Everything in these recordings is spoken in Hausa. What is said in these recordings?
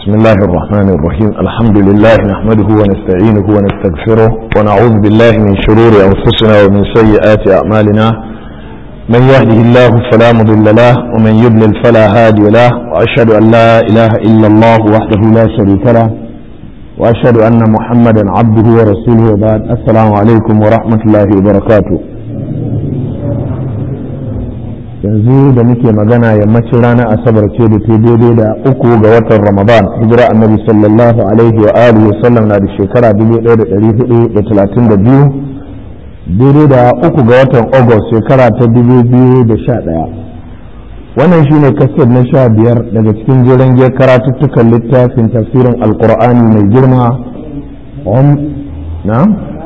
بسم الله الرحمن الرحيم الحمد لله نحمده ونستعينه ونستغفره ونعوذ بالله من شرور أنفسنا ومن سيئات أعمالنا من يهده الله فلا مضل له ومن يضلل فلا هادي له وأشهد أن لا إله إلا الله وحده لا شريك له وأشهد أن محمدا عبده ورسوله وبعد السلام عليكم ورحمة الله وبركاته yanzu da muke magana yammacin ranar asabar ce da ta daidai da uku ga watan ramadan hijira annabi sallallahu alaihi wa alihi wa sallam na da shekara 1432 daidai da uku ga watan august shekara ta 2011 wannan shine kasar na sha biyar daga cikin jiran giyar karatuttukan littafin tafsirin alkur'ani mai girma na?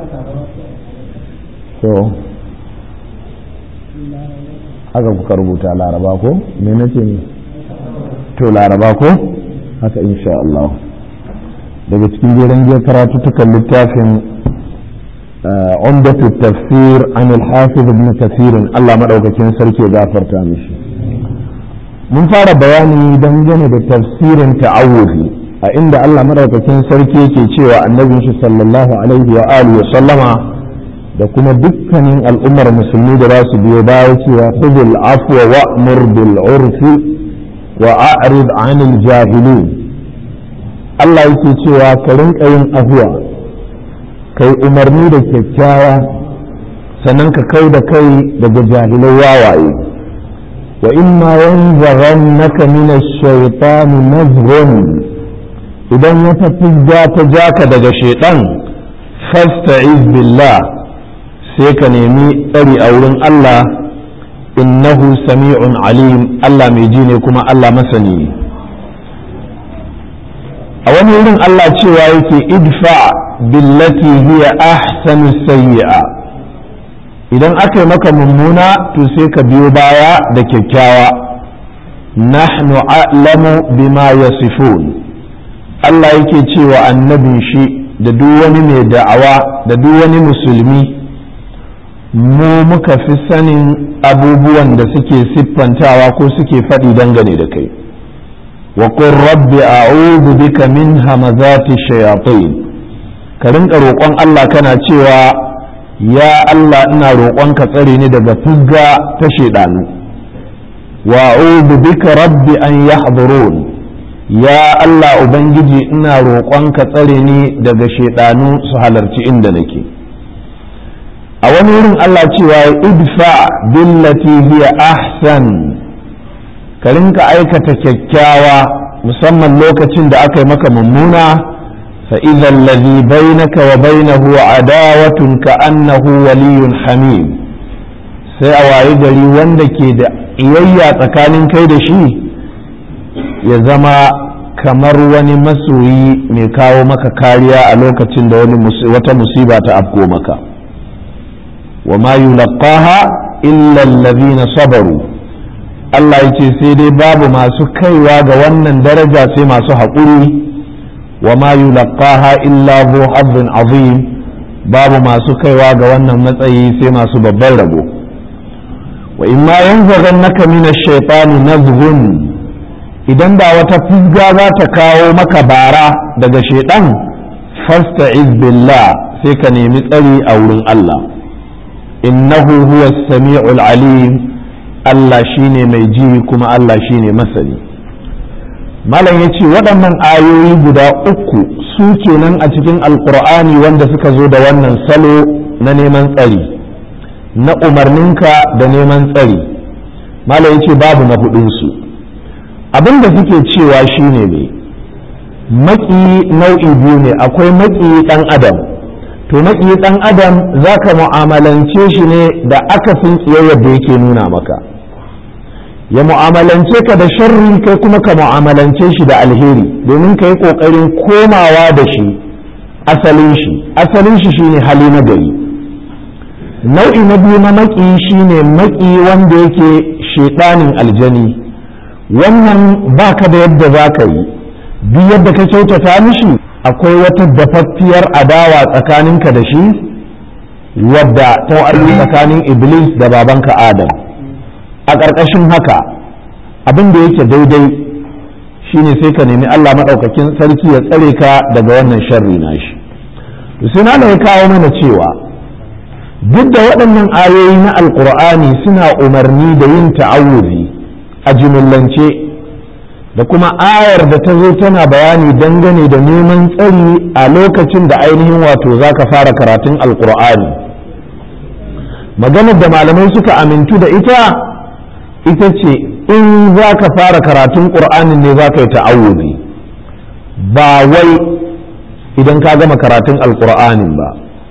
haka kuka rubuta laraba ko me nace ne to laraba ko haka insha Allah daga cikin jeren jiya karatu tukan littafin umdatu tafsir an al-hafiz ibn kathir Allah madaukakin sarki gafarta mishi mun fara bayani dangane da tafsirin ta'awuzi a inda Allah madaukakin sarki yake cewa annabin shi sallallahu alaihi wa alihi wa sallama da kuma dukkanin al'ummar musulmi da za su biyo baya cewa khudul afwa wa'mur bil urfi wa a'rid 'anil jahilin Allah yake cewa ka rinka yin afwa kai umarni da kyakkyawa sannan ka kai da kai daga jahilai wawaye wa imma yanzaghannaka min ash-shaytani nazghun idan wata fizga ta jaka daga shaitan fasta'iz billah sai ka nemi tsari a wurin Allah innahu sami'un alim Allah mai ji ne kuma Allah masani ne a wani wurin Allah cewa yake idfa billati hiya ahsanu sayyi'a idan aka yi maka mummuna to sai ka biyo baya da kyakkyawa nahnu a'lamu bima yasifun Allah yake cewa annabin shi da duk wani mai da'awa da duk wani musulmi mu muka fi sanin abubuwan da suke siffantawa ko suke faɗi dangane da kai wa qur rabbi a'udhu bika min hamazati shayatin ka rinka roƙon Allah kana cewa ya Allah ina roƙon ka tsare ni daga fugga ta shedanu wa a'udhu bika rabbi an yahdurun ya Allah ubangiji ina roƙon ka tsare ni daga shedanu su halarci inda nake a wani wurin Allah cewa idfa billati hiya ahsan ka rinka aikata kyakkyawa musamman lokacin da aka yi maka mummuna fa idza alladhi bainaka wa bainahu adawatun ka annahu waliyyun hamim sai a wayi gari wanda ke da iyayya tsakanin kai da shi ya zama kamar wani masoyi mai kawo maka kariya a lokacin da wata musiba ta afko maka وما يلقاها إلا الذين صبروا Allah ya ce sai dai babu masu kaiwa ga wannan daraja sai masu haƙuri wa ma yulaqaha illa zu hazzin azim babu masu kaiwa ga wannan matsayi sai masu babban rabo wa imma yanzaghannaka min ash-shaytani nazghun idan da wata fizga za ta kawo maka bara daga shaiɗan fasta'iz billah sai ka nemi tsari a wurin Allah innahu huwa sami'ul alim Allah shine mai ji kuma Allah shine masani malam ya ce waɗannan ayoyi guda uku su kenan a cikin alkur'ani wanda suka zo da wannan salo na neman tsari na umarninka da neman tsari malam ya ce babu na hudunsu abin da suke cewa shine ne maki nau'i biyu ne akwai maki ɗan adam to maƙi ɗan adam za ka mu'amalance shi ne da akasin tsiyayyar da yake nuna maka ya mu'amalance ka da sharri kai kuma ka mu'amalance shi da alheri domin ka yi ƙoƙarin komawa da shi asalin shi asalin shi shine hali na gari nau'i na biyu na maƙi shine maƙi wanda yake shedanin aljani wannan baka da yadda za ka yi duk yadda ka kyautata mishi akwai wata dafaffiyar adawa tsakaninka da shi wadda ta tsakanin iblis da babanka adam a ƙarƙashin haka abin da yake daidai shine sai ka nemi Allah maɗaukakin sarki ya tsare ka daga wannan sharri nashi to sai na ya kawo mana cewa duk da waɗannan ayoyi na alkur'ani suna umarni da yin ta'awuzi a jimillance da kuma ayar da ta zo tana bayani dangane da neman tsari a lokacin da ainihin wato za ka fara karatun alkur'ani maganar da malamai suka amintu da ita ita ce in za ka fara karatun ƙur'anin ne za ka yi ta'awuzi ba wai idan ka gama karatun alkur'anin ba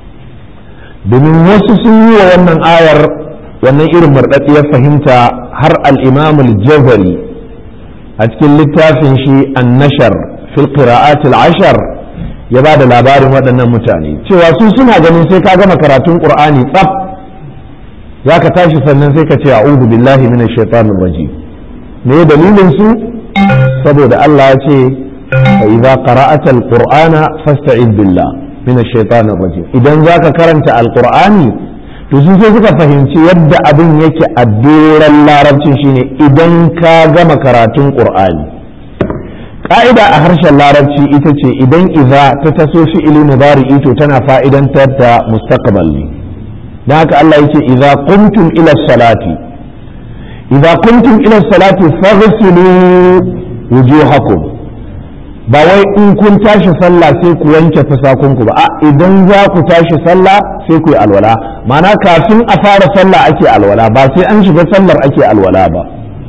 domin wasu sun yi wa wannan ayar wannan irin murɗaɗɗiyar fahimta har al'imamul jazari a cikin littafin shi annashar fil qira'atil ashar ya ba da labarin waɗannan mutane cewa su suna ganin sai ka gama karatun qur'ani tsaf za ka tashi sannan sai ka ce a'udhu billahi minash shaitanir rajim me dalilin su saboda Allah ya ce fa idza qara'ata al-qur'ana fasta'id billah minash shaitanir rajim idan zaka karanta al-qur'ani to su sai suka fahimci yadda abin yake a doron larabcin shine idan ka gama karatun qur'ani ka'ida a harshen larabci ita ce idan iza ta taso fi'ili mudari'i to tana fa'idantar da mustaqbal ne dan haka Allah yake idza qumtum ila salati idza qumtum ila salati faghsilu wujuhakum ba wai in kun tashi sallah sai ku wanke fusakunku ba a idan za ku tashi sallah sai ku yi alwala mana kafin a fara sallah ake alwala ba sai an shiga sallar ake alwala ba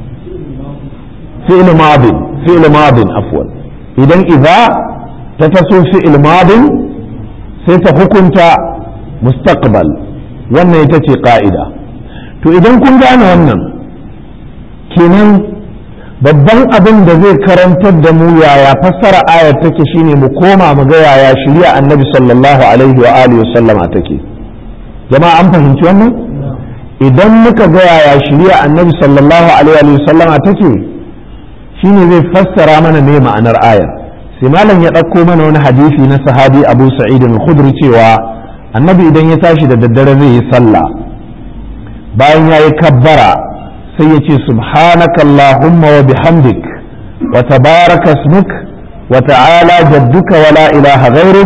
fi'il madin fi'il madin afwan idan idza ta taso fi'il madin sai ta hukunta mustaqbal wannan ita ce ka'ida to idan kun gane wannan kenan babban abin da zai karantar da mu yaya fassara ayar take shine mu koma mu ga yaya shari'a annabi sallallahu alaihi wa alihi wa sallama take jama'a an fahimci wannan idan muka ga yaya shari'a annabi sallallahu alaihi wa sallama take shine zai fassara mana me ma'anar ayar sai malam ya ɗauko mana wani hadisi na sahabi abu sa'id al-khudri cewa annabi idan ya tashi da daddare zai yi sallah bayan ya yi kabbara sai ya ce subhanaka Allahumma wa bihamdik wa tabaraka ismuk wa ta'ala jadduka wa la ilaha ghairuk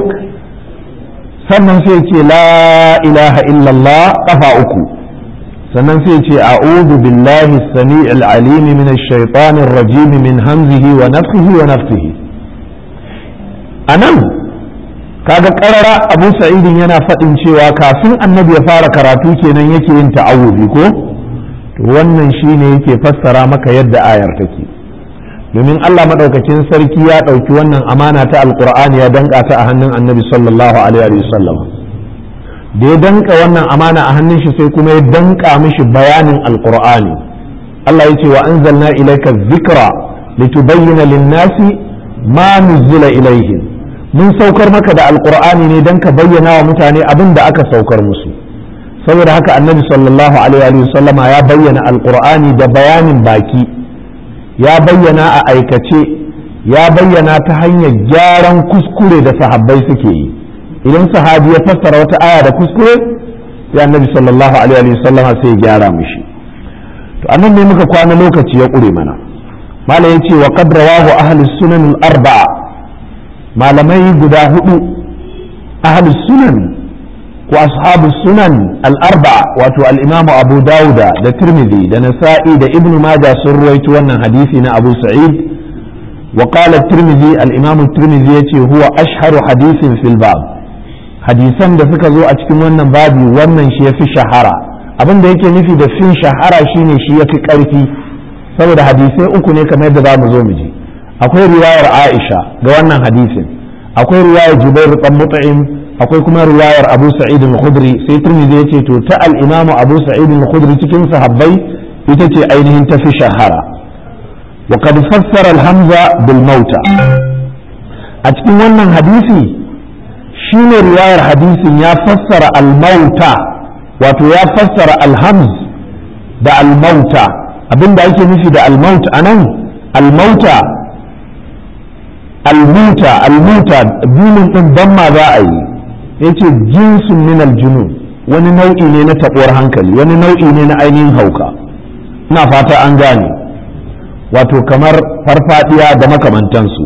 sannan sai ce la ilaha illallah kafa uku sannan sai ce a'udhu billahi as-sami'il alim min ash-shaytanir rajim min hamzihi wa nafthihi wa nafthihi anan kaga karara abu sa'idin yana faɗin cewa kafin annabi ya fara karatu kenan yake yin ta'awuzi ko to wannan shine yake fassara maka yadda ayar take domin Allah madaukakin sarki ya ɗauki wannan amana ta alqur'ani ya danka ta a hannun annabi sallallahu alaihi wasallam da ya danka wannan amana a hannun shi sai kuma ya danka mishi bayanin alqur'ani Allah ya ce wa anzalna ilayka dhikra litubayyana lin-nasi ma nuzila ilaihim mun saukar maka da alqur'ani ne dan ka bayyana wa mutane abin da aka saukar musu saboda haka annabi sallallahu alaihi wasallama ya bayyana alqur'ani da bayanin baki ya bayyana a aikace ya bayyana ta hanyar gyaran kuskure da sahabbai suke yi idan sahabi ya fassara wata aya da kuskure sai annabi sallallahu alaihi wasallama sai ya gyara mishi to annan ne muka kwana lokaci ya ƙure mana malam yace wa qad rawahu ahli sunan al-arba'a malamai guda hudu ahli sunan ko ashabu sunan al-arba'a wato al-imamu abu dauda da tirmidhi da nasa'i da ibn majah sun ruwaito wannan hadisi na abu sa'id wa qala tirmidhi al-imamu tirmidhi yace huwa ashharu hadisin fil bab hadisan da suka zo a cikin wannan babi wannan shi yafi shahara abin da yake nufi da fin shahara shine shi yafi karfi saboda hadisai uku ne kamar yadda za mu zo mu ji akwai riwayar Aisha ga wannan hadisin akwai riwayar Jubair dan Mut'im akwai kuma riwayar Abu Sa'id al-Khudri sai Tirmidhi yace to ta al-Imam Abu Sa'id al-Khudri cikin sahabbai ita ce ainihin ta fi shahara wa qad fassara al-hamza bil mauta a cikin wannan hadisi shine riwayar hadisin ya fassara al-mauta wato ya fassara al-hamz da al-mauta abinda ake nufi da al-maut anan al-mauta almuta almuta binin din ban ma za a yi yace jinsun min aljunun wani nau'i ne na tabuwar hankali wani nau'i ne na ainihin hauka ina fata an gane wato kamar farfadiya da makamantansu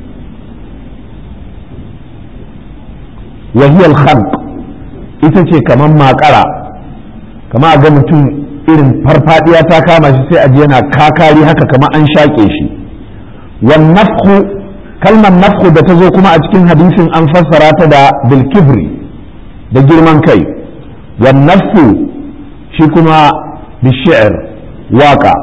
wahiyar khalq ita ce kamar makara kama a ga mutum irin farfadiya ta kama shi sai a ji yana kakari haka kamar an shaƙe shi wan nafhu kalmar nafhu da ta zo kuma a cikin hadisin an fassara ta da bilkibri da girman kai wan nafhu shi kuma bishiyar waka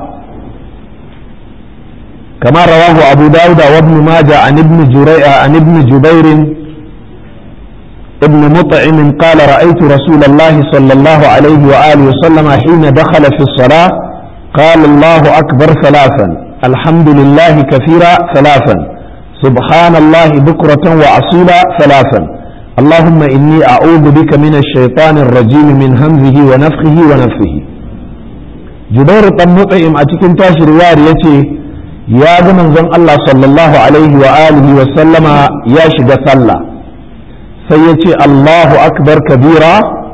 كما رواه أبو داود وابن ماجه عن ابن جريء عن ابن جبير ابن مطعم قال رأيت رسول الله صلى الله عليه وآله وسلم حين دخل في الصلاة قال الله أكبر ثلاثا الحمد لله كثيرا ثلاثا سبحان الله بكرة وأصيلا ثلاثا اللهم إني أعوذ بك من الشيطان الرجيم من همزه ونفخه ونفخه جبير بن مطعم أتكن تاشر يتي يا من زن الله صلى الله عليه وآله وسلم يا شد صلى سيتي الله أكبر كبيرا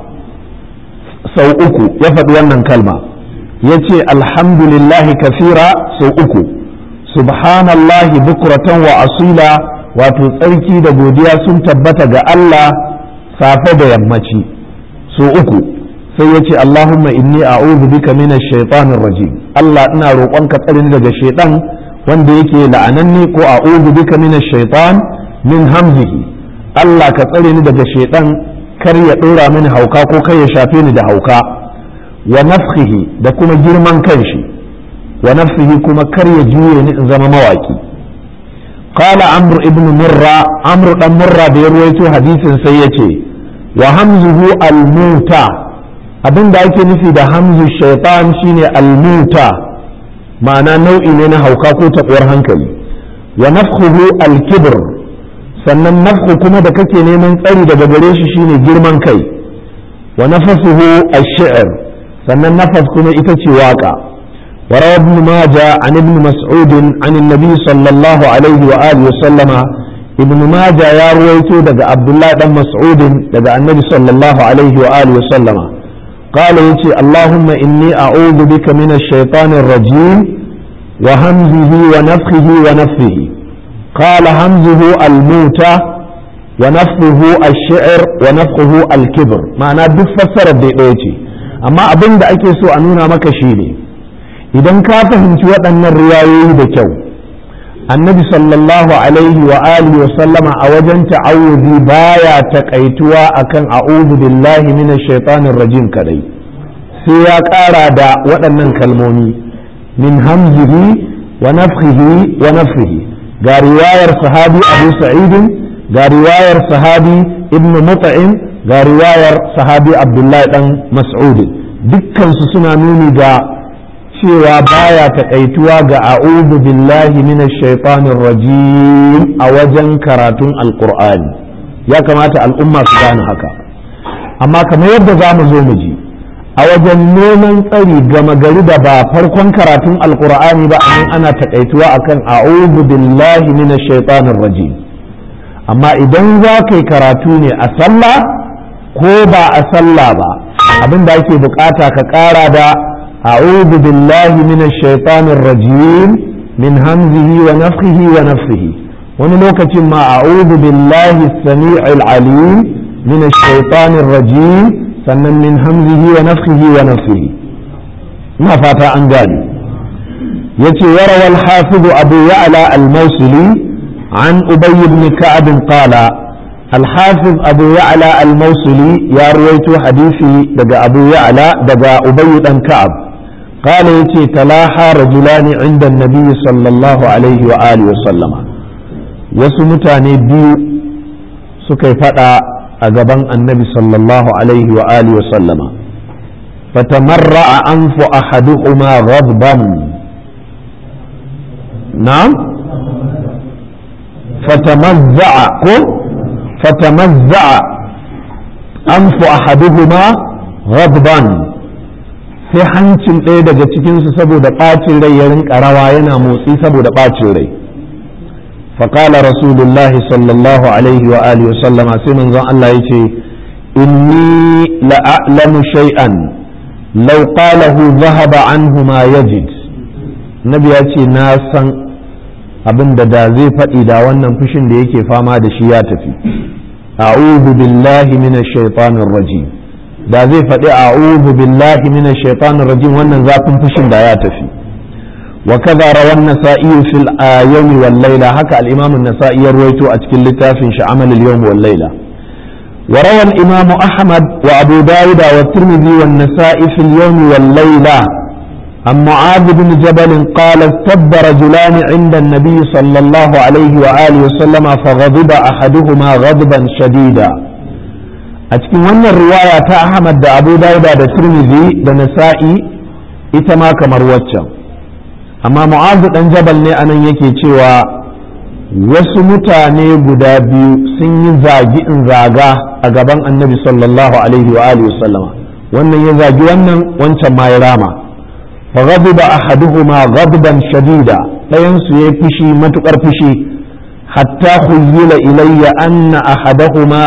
sau uku ya faɗi wannan kalma ya ce alhamdulillahi kafira sau uku subhanallahi bukratan wa asila wato tsarki da godiya sun tabbata ga Allah safe da yammaci sau uku sai ya ce Allahumma inni a'udhu bika minash shaitanir rajim Allah ina roƙonka tsarin daga shaitan wanda yake la'ananne ko a'udhu bika minash shaitan min hamzihi Allah ka tsare ni daga shaitan kar ya ɗora mini hauka ko kai ya shafe ni da hauka wa nafsihi da kuma girman kanshi wa nafsihi kuma kar ya juye ni in zama mawaki qala amr ibn murra amr dan murra da ya ruwaito hadisin sai yace wa hamzuhu al-muta abinda ake nufi da hamzu shaitan shine al-muta ma'ana nau'i ne na hauka ko taɓuwar hankali wa nafkhuhu al-kibr sannan nafku kuma da kake neman tsari daga gare shi shine girman kai wa nafasuhu ash-shi'r sannan nafas kuma ita ce waka wa rawa ibn maja an ibn mas'ud an annabi sallallahu alaihi wa alihi sallama ibn maja ya ruwaito daga abdullah dan mas'ud daga annabi sallallahu alaihi wa alihi sallama قال يتي اللهم إني أعوذ بك من الشيطان الرجيم وهمزه ونفخه ونفثه قال همزه الموتى ونفخه الشعر ونفخه الكبر معنى duk fassarar da ɗaya ce amma abin da ake so a nuna maka shi ne idan ka fahimci waɗannan riwayoyi da kyau annabi sallallahu alaihi wa alihi wa sallama a wajen ta'awudi baya takaituwa akan a'udhu billahi minash shaitanir rajim kadai sai ya ƙara da waɗannan kalmomi min hamzihi wa nafkhihi wa nafsihi ga riwayar sahabi abu sa'idin ga riwayar sahabi ibn mut'im ga riwayar sahabi abdullahi dan mas'ud dukkansu suna nuni ga cewa baya takaituwa ga a'udhu billahi minash shaitanir rajim a wajen karatun alqur'ani ya kamata al'umma su gane haka amma kamar yadda za mu zo mu ji a wajen neman tsari gama gari da ba farkon karatun alkur'ani ba a nan ana takaituwa akan a'udhu billahi minash shaitanir rajim amma idan za ka yi karatu ne a sallah ko ba a sallah ba abin da ake bukata ka kara da a'udhu billahi minash shaitanir rajim min hamzihi wa nafthihi wa nafsihi wani lokacin ma a'udhu billahi as-sami'il alim minash shaitanir rajim sannan min hamzihi wa nafsihi wa nafsihi ina fata an gane yace yarawa al-hafiz abu ya'la al-mawsili an ubay ibn ka'ab qala al-hafiz abu ya'la al-mawsili ya ruwaito hadisi daga abu ya'la daga ubay dan ka'ab قال يتي تلاحى رجلان عند النبي صلى الله عليه وآله وسلم وسمتاني بيو سكي فتا a gaban annabi sallallahu alaihi wa alihi wa sallama fatamarra anfu ahaduhuma ghadban na'am fatamazza'a ko fatamazza'a anfu ahaduhuma ghadban sai hancin ɗaya daga cikinsu saboda ɓacin rai ya rinka rawa yana motsi saboda ɓacin rai فقال رسول الله صلى الله عليه وآله وسلم سيمن زن الله يتي إني لأعلم شيئا لو قاله ذهب عنه ما يجد nabi ya ce na san abin da da zai faɗi da wannan fushin da yake fama da shi ya tafi a'udhu billahi minash shaitanir rajim da zai faɗi a'udhu billahi minash shaitanir rajim wannan zafin fushin da ya tafi wa kaza rawan nasa'i fil yawmi wal layla haka al-imam an-nasa'i ya ruwaito a cikin littafin shi amal al-yawm wal layla وروى الإمام أحمد وأبو داود والترمذي والنسائي في اليوم والليلة عن معاذ بن جبل قال استب رجلان عند النبي صلى الله عليه وآله وسلم فغضب أحدهما غضبا شديدا أتكلم أن الرواية أحمد دا أبو داود دا ترمذي دا نسائي إتما كمروتشا أما معاذ بن جبل ne anan yake cewa wasu mutane guda biyu sun yi zagi in zaga a gaban annabi sallallahu alaihi wa alihi sallama wannan ya zagi wannan wancan ma ya rama fa ghadiba ahaduhuma ghadban shadida dayan su yayi fushi matukar fushi hatta khuyyila ilayya anna ahadahuma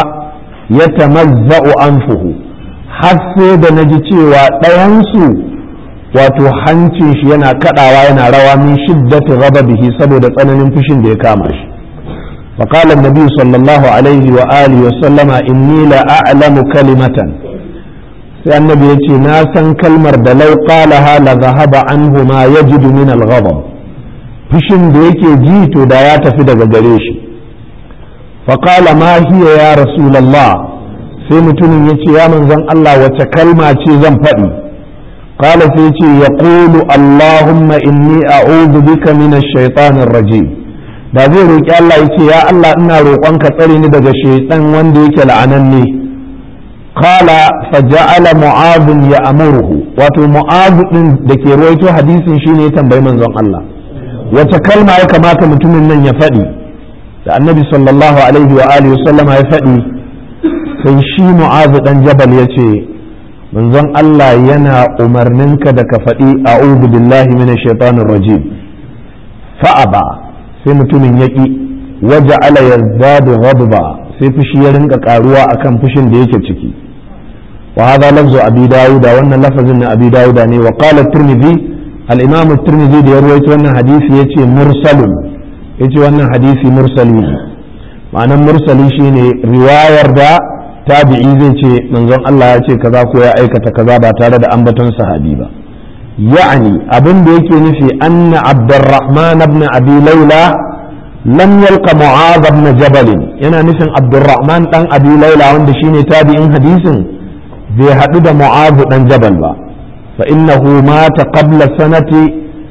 yatamazza'u anfuhu har sai da naji cewa dayan su wato hancin shi yana kadawa yana rawa min shiddati ghadabihi saboda tsananin fushin da ya kama shi فقال النبي صلى الله عليه وآله وسلم إني لا أعلم كلمة sai annabi ya ce na san kalmar da lau qalaha la zahaba anhu ma yajidu min al-ghadab fushin da yake ji to da ya tafi daga gare shi fa qala ma hiya ya rasulullah sai mutumin ya ce ya manzon Allah wace kalma ce zan faɗi qala sai ce yaqulu allahumma inni a'udhu bika min ash-shaytanir rajim da zai roki Allah ya ce ya Allah ina roƙonka tsare ni daga shaytan wanda yake la'ananne قال فجعل معاذ يأمره wato معاذ din da ke ruwaito hadisin shine ya tambayi manzon Allah wace kalma ya kamata mutumin nan ya faɗi da annabi sallallahu alaihi wa alihi sallama ya faɗi sai shi mu'azu dan jabal ya ce manzon Allah yana umarninka da ka faɗi a'udhu billahi minash shaitanir rajim fa'aba sai mutumin yaki waja'ala yazdadu ghadba sai fushi ya rinka karuwa akan fushin da yake ciki wa hadha lafzu abi dawuda wannan lafazin na abi dawuda ne wa qala tirmidhi al-imam tirmidhi da ya rawaito wannan hadisi yace mursalun yace wannan hadisi mursali ne ma'anan mursali shine riwayar da tabi'i zai ce manzon Allah ya ce kaza ko ya aikata kaza ba tare da ambaton sahabi ba ya'ani abin da yake nufi anna abdurrahman ibn abi laila lam yalqa mu'adh ibn jabal yana nufin abdurrahman dan abi laila wanda shine tabi'in hadisin bai hadu da mu'adh dan jabal ba fa innahu mata qabla sanati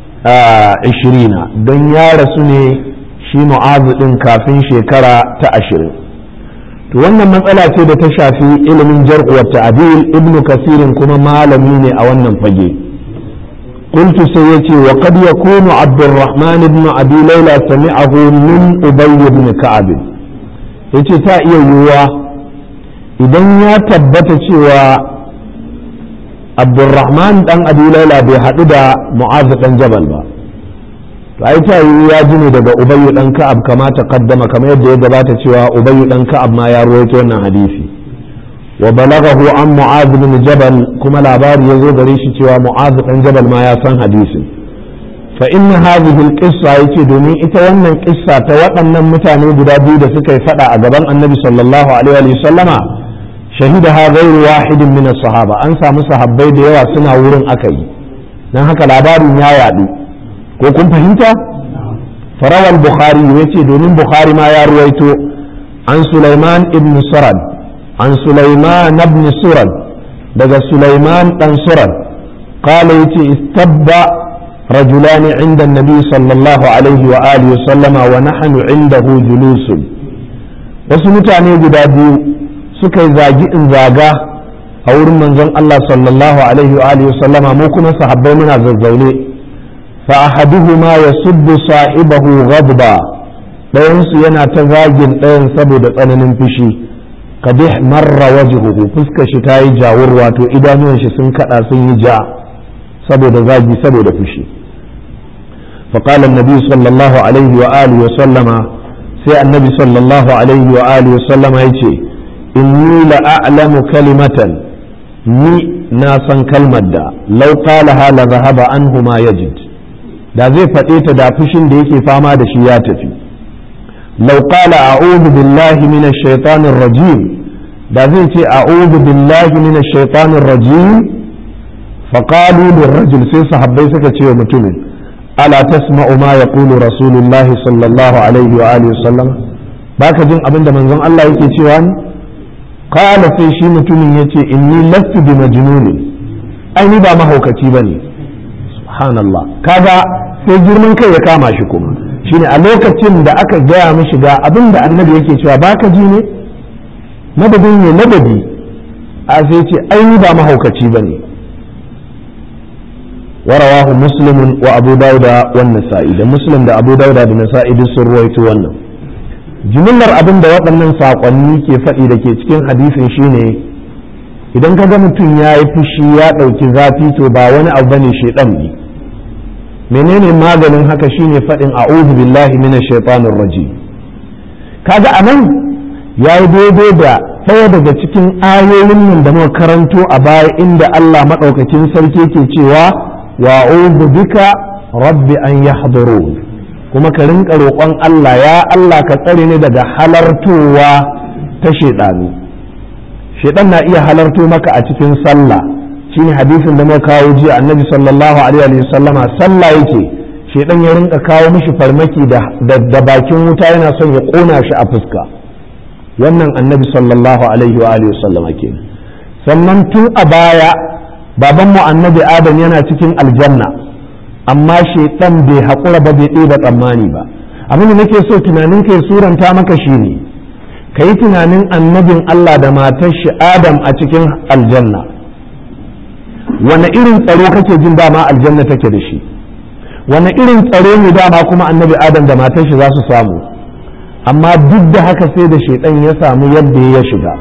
20 don ya rasu ne shi mu'adh din kafin shekara ta 20 to wannan matsala ce da ta shafi ilimin jar'u wa ta'dil ibnu kasirin kuma malami ne a wannan fage قلت سيتي وقد يكون عبد الرحمن بن أبي ليلى سمعه من أبي بن كعب yace ta iya yiwuwa idan ya tabbata cewa abdurrahman dan abi laila bai haɗu da mu'azu dan jabal ba to ai ta yiwu ya ji ne daga ubayyu dan ka'ab kama ta kaddama kamar yadda ya gabata cewa ubayyu dan ka'ab ma ya rawaito wannan hadisi wa balaghahu an mu'adh bin jabal kuma labari ya zo gare shi cewa mu'adh dan jabal ma ya san hadisin fa inna hadhihi alqissa yace domin ita wannan kissa ta waɗannan mutane guda biyu da suka yi fada a gaban annabi sallallahu alaihi wa sallama shahidaha ghayru wahidin min sahaba an samu sahabbai da yawa suna wurin akai dan haka labarin ya yadu ko kun fahimta farawal bukhari yace domin bukhari ma ya ruwaito an sulaiman ibn sarad عن سليمان بن سرد دقى سليمان بن سرد قال يتي استب رجلان عند النبي صلى الله عليه وآله وسلم ونحن عنده جلوس wasu mutane guda biyu suka yi zagi in zaga a wurin manzon Allah sallallahu alaihi wa alihi sallama mu kuma sahabbai muna zazzaune fa ahaduhuma yasubbu sahibahu ghadba dayan su yana ta zagin dayan saboda tsananin fushi kadih marra wajhuhu fuskar shi ta yi jawur wato idanuwan shi sun kada sun yi ja saboda zagi saboda fushi فقال النبي صلى الله عليه وآله وسلم سي النبي صلى الله عليه وآله وسلم يتي إني لأعلم كلمة ni na san kalmar da lau qalaha la zahaba anhu ma yajid da zai faɗe ta da fushin da yake fama da shi ya tafi law qala a'udhu billahi minash shaitanir rajim da zai ce a'udhu billahi minash shaitanir rajim faqalu lirrajul sai sahabbai suka ce wa mutumin ala tasma'u ma yaqulu rasulullah sallallahu alaihi wa alihi wasallam baka jin abin da manzon Allah yake cewa ne qala sai shi mutumin yace inni lastu bi majnunin ai ni ba mahaukaci bane subhanallah kaga sai girman kai ya kama shi kuma shine a lokacin da aka gaya mishi ga abin da annabi yake cewa baka ji ne madadin ne madadi a sai ce ai ni ba mahaukaci bane ورواه مسلم وابو داود والنسائي ده مسلم ده ابو داود da nasa'i duk sun ruwaito wannan jimillar abin da waɗannan saƙonni ke faɗi da ke cikin hadisin shine idan ka ga mutum ya yi fushi ya ɗauki zafi to ba wani abu bane shaiɗan ne menene maganin haka shine faɗin a'udhu billahi minash shaitanir rajim kaga anan yayi daidai da ɗaya daga cikin ayoyin nan da muka karanto a baya inda Allah maɗaukakin sarki ke cewa wa'udhu bika rabbi an yahdurun kuma ka rinka roƙon Allah ya Allah ka tsare ni daga halartowa ta shedanu shedan na iya halarto maka a cikin sallah shine hadisin da muka kawo jiya annabi sallallahu alaihi wa sallama sallah yake shedan ya rinka kawo mishi farmaki da da bakin wuta yana son ya kona shi a fuska wannan annabi sallallahu alaihi wa alihi wa sallama kenan sannan tun a baya babanmu annabi adam yana cikin aljanna amma shaitan bai haƙura ba bai ɗeba tsammani ba abin da nake so tunanin kai suranta maka shi ne ka yi tunanin annabin Allah da matar shi adam a cikin aljanna wane irin tsaro kake jin dama aljanna take da shi wane irin tsaro ne dama kuma annabi adam da matar shi za su samu amma duk da haka sai da shaitan ya samu yadda ya shiga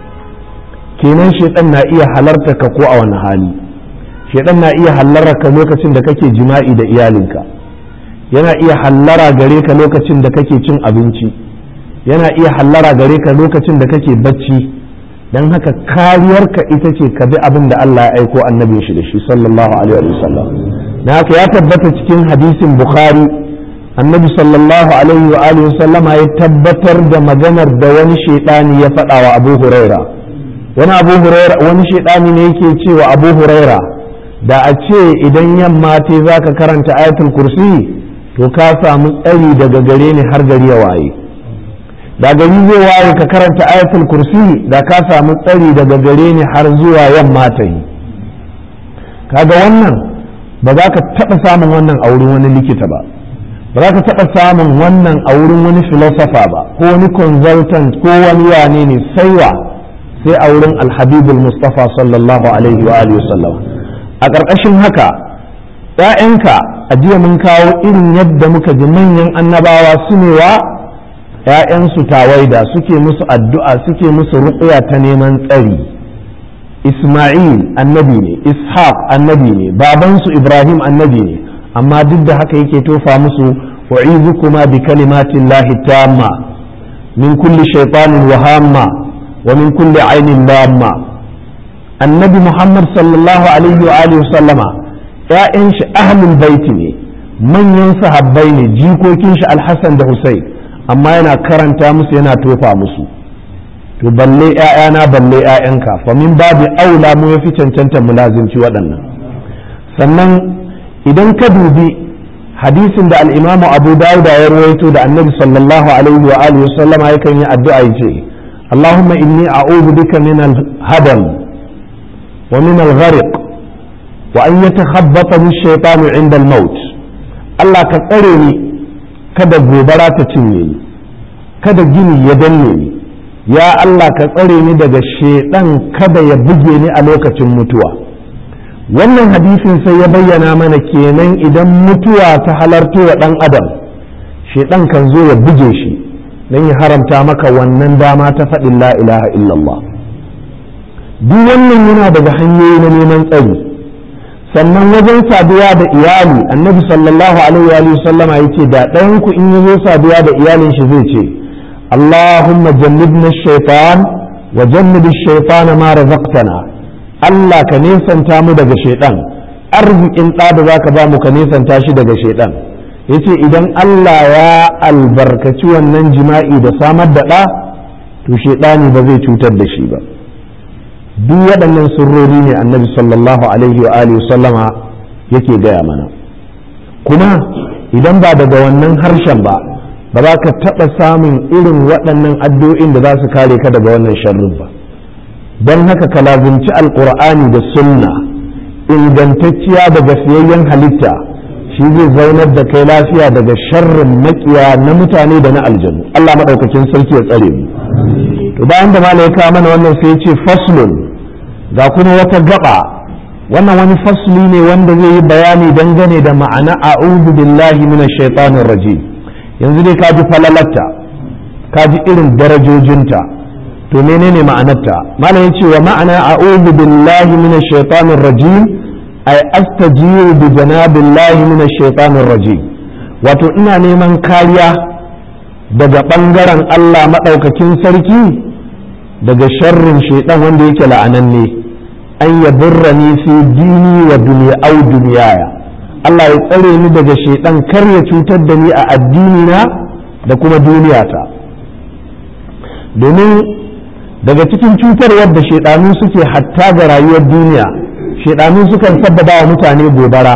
kenan shaitan na iya halarta ka ko a wani hali shaitan na iya hallara ka lokacin da kake jima'i da iyalinka yana iya hallara gare ka lokacin da kake cin abinci yana iya hallara gare ka lokacin da kake bacci don haka kariyarka ita ce ka bi abin da Allah ya aiko annabin shi da shi sallallahu alaihi wa sallam na haka ya tabbata cikin hadisin bukhari annabi sallallahu alaihi wa alihi sallama ya tabbatar da maganar da wani shaitani ya faɗa wa abu huraira wani abu huraira wani shaitani ne yake cewa abu huraira da a ce idan yamma te za ka karanta ayatul kursi to ka samu tsari daga gare ni har gari ya waye da gari zai waye ka karanta ayatul kursi da ka samu tsari daga gare ni har zuwa yamma ta yi kaga wannan ba za ka taɓa samun wannan a wurin wani likita ba ba za ka taɓa samun wannan a wurin wani filosofa ba ko wani consultant ko wani wane ne saiwa sai a wurin alhabibul mustafa sallallahu alaihi wa alihi sallam a ƙarƙashin haka ‘ya'yanka a jiya mun kawo irin yadda muka ji manyan annabawa su ne wa ‘ya'yansu tawaida suke musu addu'a suke musu ruƙuya ta neman tsari Ismail annabi ne Ishaq annabi ne babansu Ibrahim annabi ne amma duk da haka yake tofa musu wa'izukuma bi kalimatin lahi tamma min kulli shaitanin wahamma wa min kulli ainin lamma annabi Muhammad sallallahu alaihi wa alihi sallama ‘ya'yan shi ahlul baiti ne manyan sahabbai ne jikokin shi alhassan da Hussein amma yana karanta musu yana tofa musu to balle ‘ya'yana balle ‘ya'yanka fa min babu aula mu yafi cancanta mu lazimci waɗannan sannan idan ka dubi hadisin da al'imamu abu dawuda ya rawaito da annabi sallallahu alaihi wa alihi sallama yakan yi addu'a ya ce اللهم إني أعوذ بك من الهدم ومن الغرق وأن يتخبطني الشيطان عند الموت الله كترني kada gobara ta cinye ni kada gini ya danne ni ya Allah ka tsare ni daga shedan kada ya buge ni a lokacin mutuwa wannan hadisin sai ya bayyana mana kenan idan mutuwa ta halarto wa dan adam shedan kan zo ya buge shi don ya haramta maka wannan dama ta faɗin la ilaha illallah duk wannan yana daga hanyoyi na neman tsari sannan wajen saduwa da iyali annabi sallallahu alaihi wa sallama ya ce da ɗayan ku in yazo saduwa da iyalin shi zai ce allahumma jannibna shaitan wa jannibi shaitana ma razaqtana Allah ka nesanta mu daga shaitan arzikin ɗa da za ka ba mu ka nesanta shi daga shaidan ya ce idan Allah ya albarkaci wannan jima'i da samar da ɗa to shaidani ba zai cutar da shi ba duk waɗannan sirrori ne annabi sallallahu alaihi wa alihi sallama yake gaya mana kuma idan ba daga wannan harshen ba ba za ka taɓa samun irin waɗannan addu'o'in da za su kare ka daga wannan sharrin ba don haka ka lazimci alƙur'ani da sunna ingantacciya daga siyayyen halitta shi zai zaunar da kai lafiya daga sharrin makiya na mutane da na aljanu Allah maɗaukakin sarki ya tsare mu to bayan da malai ya mana wannan sai ya ce faslun ga kuma wata gaba wannan wani fasli ne wanda zai yi bayani dangane da ma'ana a'udhu billahi minash shaitanir rajim yanzu dai kaji falalatta kaji irin darajojinta to menene ma'anarta malam yace wa ma'ana a'udhu billahi minash shaitanir rajim ay astajiru bi janabillahi minash shaitanir rajim wato ina neman kariya daga bangaren Allah madaukakin sarki daga sharrin shaitan wanda yake la'ananne an yaburrani fi dini wa dunya au dunyaya Allah ya tsare ni daga shaitan kar ya cutar da ni a addini na da kuma duniyata domin daga cikin cutarwar da shaidanu suke hatta ga rayuwar duniya shaidanu sukan sabbaba wa mutane gobara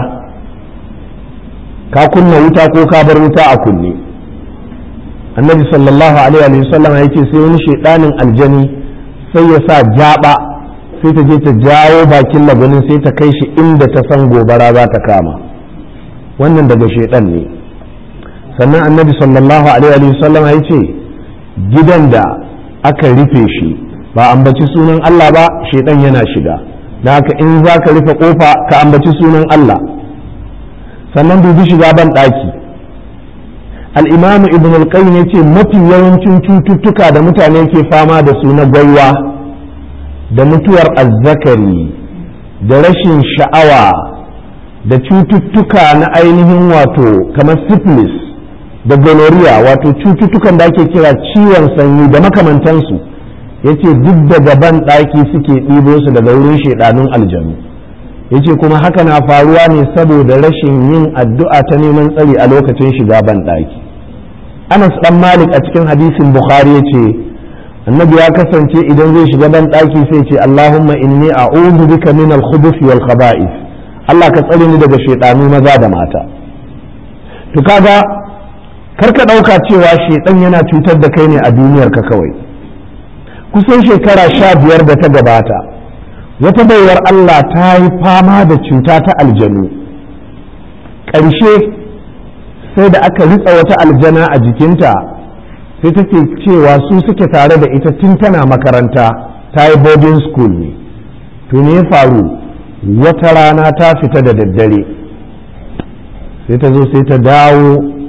ka kunna wuta ko ka bar wuta a kunne annabi sallallahu alaihi wa sallam ya ce sai wani shaidanin aljani sai ya sa jaba sai ta je ta jawo bakin lagunin sai ta kai shi inda ta san gobara za ta kama wannan daga shaidan ne sannan annabi sallallahu alaihi wa sallam ya ce gidan da aka rufe shi ba ambaci sunan Allah ba shaidan yana shiga da haka in za ka rufe kofa ka ambaci sunan Allah sannan dubi shiga ban ɗaki al'imamu ibn al-qayyim yace mafi yawancin cututtuka da mutane ke fama da su na gwaiwa da mutuwar azzakari da rashin sha'awa da cututtuka na ainihin wato kamar syphilis da gonorrhea wato cututtukan da ake kira ciwon sanyi da makamantansu yace duk daga ban ɗaki suke ɗibo su daga wurin shaidanun aljanu yace kuma haka na faruwa ne saboda rashin yin addu'a ta neman tsari a lokacin shiga ban ɗaki anas dan malik a cikin hadisin bukhari yace annabi ya kasance idan zai shiga ban ɗaki sai ce allahumma inni a'udhu bika min al-khubuth wal khaba'ith Allah ka tsare ni daga shaidanu maza da mata to kaga karka ɗauka cewa shaidan yana cutar da kai ne a duniyar ka kawai kusan shekara sha biyar da ta gabata wata baiwar Allah ta yi fama da cuta ta aljanu ƙarshe sai da aka ritsa wata aljana a jikinta sai take cewa su suke tare da ita tun tana makaranta ta yi boarding school ne to ne ya faru wata rana ta fita da daddare sai ta zo sai ta dawo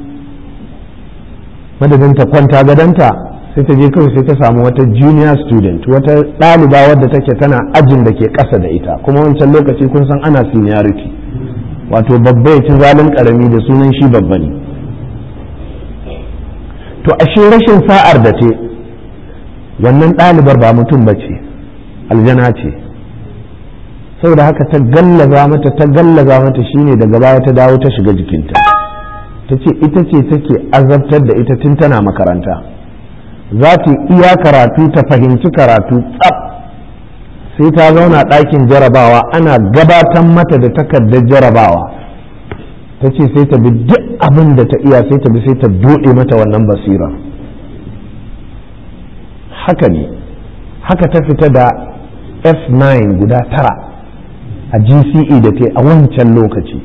madadin ta kwanta gadanta sai ta je kawai sai ta samu wata junior student wata ɗaliba wadda take tana ajin da ke ƙasa da ita kuma wancan lokaci kun san ana seniority wato babba ya ci zalin ƙarami da sunan shi babba ne to ashe rashin sa'ar da ce wannan ɗalibar ba mutum ba ce aljana ce saboda haka ta gallaza mata ta gallaza mata shine daga baya ta dawo ta shiga jikinta ta ce ita ce take azabtar da ita tun tana makaranta za ta iya karatu ta fahimci karatu tsab sai ta zauna ɗakin jarabawa ana gabatar mata da takardar jarabawa ta ce sai ta bi duk abin da ta iya sai ta bi sai ta buɗe mata wannan basira haka ne haka ta fita da f9 guda tara a gce da ta a wancan lokaci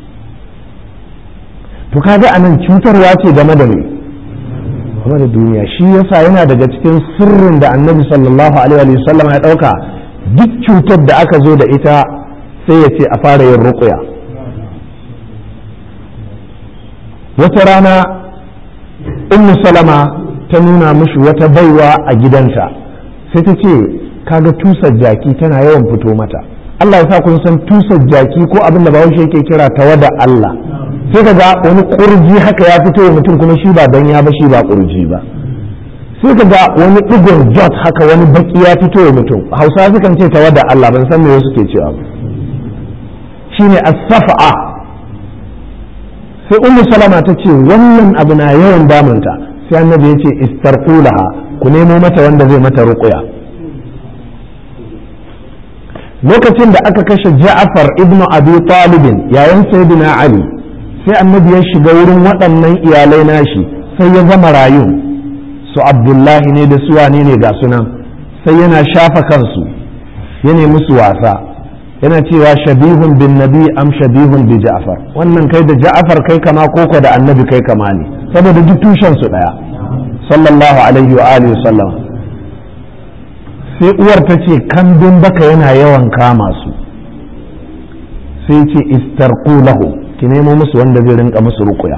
to kaga anan cutarwa ce game da mai game da duniya shi yasa yana daga cikin sirrin da annabi sallallahu alaihi wasallam ya dauka duk cutar da aka zo da ita sai ya ce a fara yin ruqya wata rana ummu salama ta nuna mishi wata baiwa a gidanta sai ta ce kaga tusar jaki tana yawan fito mata Allah ya sa kun san tusar jaki ko abin da bahaushe yake kira tawada Allah sai ka ga wani kurji haka ya fito wa mutum kuma shi ba dan ya ba shi ba kurji ba sai ka ga wani digon jot haka wani baki ya fito wa mutum hausa sukan ce tawa da Allah ban san me wasu ke cewa ba shi shine as-saf'a sai ummu salama ta ce wannan abu na yawan damunta sai annabi ya ce istarqulaha ku nemo mata wanda zai mata ruqya lokacin da aka kashe Ja'far ibn Abi Talib yayin Sayyidina Ali sai annabi ya shiga wurin waɗannan iyalai nashi sai ya zama rayun su Abdullahi ne da su wane ne ga sunan sai yana shafa kansu ya nemi su wasa yana cewa shabihun bin nabi am shabihun bi Ja'far wannan kai da Ja'far kai kama koko da annabi kai kama ne saboda duk tushen su daya sallallahu alaihi wa alihi sallam sai uwar ta ce kambin baka yana yawan kama su sai ce istarqu lahu ki nemo musu wanda zai rinka musu rukuya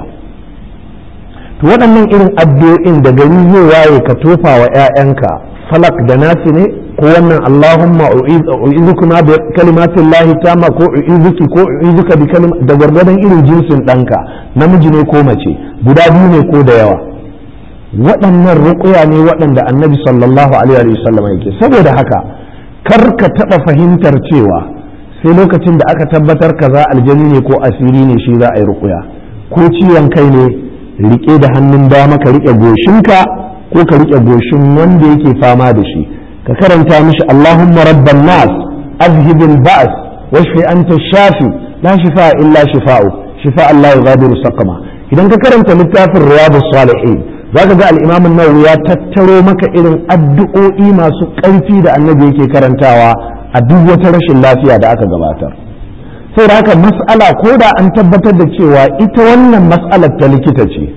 to waɗannan irin addu'o'in da gari zai waye ka tofa wa 'ya'yanka falak da nasi ne ko wannan Allahumma u'izukuma bi kalimatin lahi tama ko u'izuki ko u'izuka bi kalima da gwargwadon irin jinsin ɗanka namiji ne ko mace guda biyu ne ko da yawa waɗannan ruƙuya ne waɗanda annabi sallallahu alaihi wa sallam yake saboda haka kar ka taɓa fahimtar cewa sai lokacin da aka tabbatar kaza aljani ne ko asiri ne shi za a yi ruƙuya ko ciwon kai ne riƙe da hannun dama ka riƙe goshinka ko ka riƙe goshin wanda yake fama da shi ka karanta mishi Allahumma rabban nas azhibil ba's washfi anta shafi la shifa illa shifa'u shifa Allah yughadiru saqama idan ka karanta littafin riyadus salihin zaka ga al-imam an-nawawi ya tattaro maka irin addu'o'i masu ƙarfi da annabi yake karantawa a duk wata rashin lafiya da aka gabatar sai da haka mas'ala ko da an tabbatar da cewa ita wannan mas'alar ta likita ce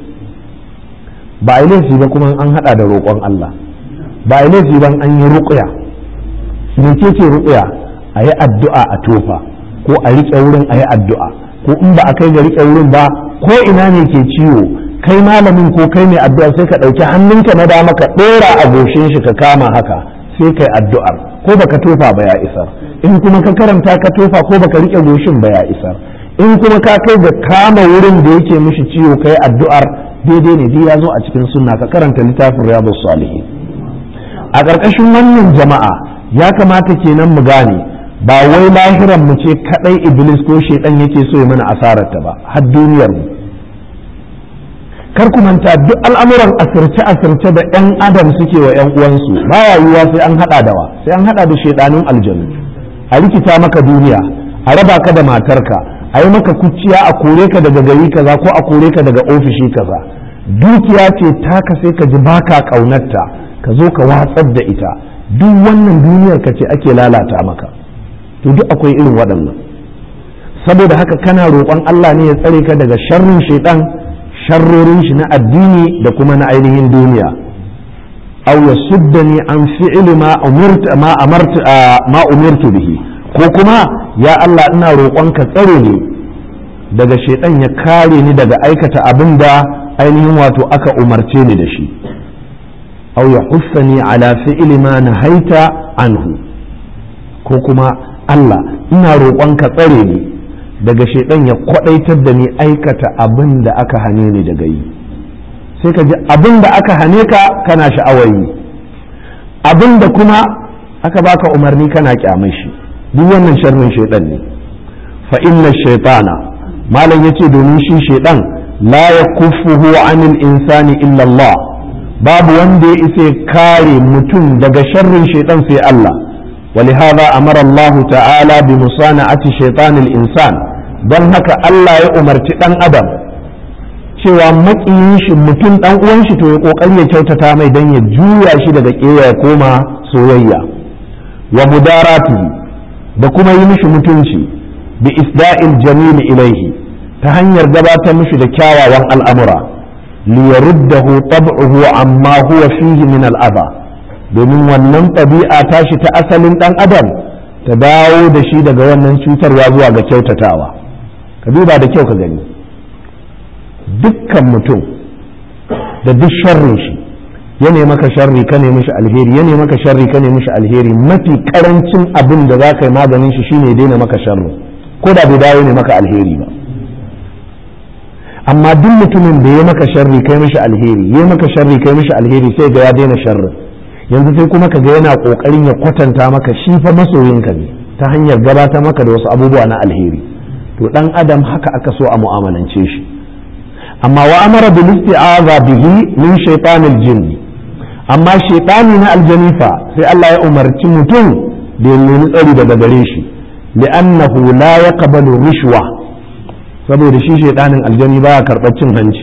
ba a yi laifi ba kuma an hada da roƙon Allah ba a yi laifi ba an yi ruƙuya me ke ce ruƙuya a yi addu'a a tofa ko a riƙe wurin a yi addu'a ko in ba a kai ga riƙe wurin ba ko ina ne ke ciwo kai malamin ko kai mai addu'a sai ka ɗauki hannunka na dama ka ɗora a goshin shi ka kama haka sai kai addu'ar ko baka tofa ba ya isar in kuma ka karanta ka tofa ko baka riƙe goshin ba ya isar in kuma ka kai ga kama wurin da yake mishi ciwo kai addu'ar daidai ne dai ya zo a cikin sunna ka karanta littafin riyadus salihin a ƙarƙashin wannan jama'a ya kamata kenan mu gane ba wai lahiran mu ce kadai iblis ko shedan yake so ya mana asarar ta ba har duniyar mu kar ku manta duk al'amuran asirce asirce da yan adam suke wa yan uwansu baya yiwuwa sai an hada da wa sai an hada da shedanun aljanu a rikita maka duniya a raba ka da matarka a yi maka kuciya a kore ka daga gari kaza ko a kore ka daga ofishi kaza dukiya ce taka sai ka ji baka kaunarta ka zo ka watsar da ita duk wannan duniyar ka ce ake lalata maka to duk akwai irin waɗannan saboda haka kana roƙon Allah ne ya tsare ka daga sharrin shaitan sharrorin shi na addini da kuma na ainihin duniya aw yasuddani an fi'li ma umirtu ma amartu ma umirtu bihi ko kuma ya Allah ina roƙon ka tsare ni daga shaitan ya kare ni daga aikata abin da ainihin wato aka umarce ni da shi aw yahussani ala fi'li ma nahaita anhu ko kuma Allah ina roƙon ka tsare ni daga shaidan ya kwadaitar da ni aikata abin da aka hane ni daga yi sai ka ji abin da aka hane ka kana sha'awar yi abin da kuma aka baka umarni kana kyamar shi duk wannan sharrin shaidan ne fa inna shaitana malam yace domin shi shaidan la yakuffuhu anil insani illa Allah babu wanda ya isa kare mutum daga sharrin shaidan sai Allah ولهذا أمر الله تعالى بمصانعة شيطان الإنسان don haka Allah ya umarci ɗan adam cewa maƙiyin shi mutum ɗan uwan shi to ya ƙoƙari ya kyautata mai don ya juya shi daga ƙeya ya koma soyayya wa mudaratu da kuma yi mishi mutunci bi isda'il jamil ilaihi ta hanyar gabatar mishi da kyawawan al'amura li yaruddahu tab'uhu amma huwa fihi min al'aba domin wannan ɗabi'a tashi ta asalin ɗan adam ta dawo da shi daga wannan cutarwa zuwa ga kyautatawa ka duba da kyau ka gani dukkan mutum da duk sharrin shi ya nemi maka sharri ka nemi shi alheri ya nemi maka sharri ka nemi shi alheri mafi karancin abin da za ka yi maganin shi shine daina maka sharri ko da bai dawo ne maka alheri ba amma duk mutumin da ya maka sharri kai mishi alheri ya maka sharri kai mishi alheri sai ga ya daina sharri yanzu sai kuma ka ga yana kokarin ya kwatanta maka shi fa masoyinka ne ta hanyar gabatar maka da wasu abubuwa na alheri to dan adam haka aka so a mu'amalance shi amma wa amara bil isti'aza bihi min shaytanil jinni amma shaytani na aljani fa sai Allah ya umarci mutum da ya nemi tsari daga gare shi li'annahu la yaqbalu rishwa saboda shi shaytanin aljani baya karɓar cin hanci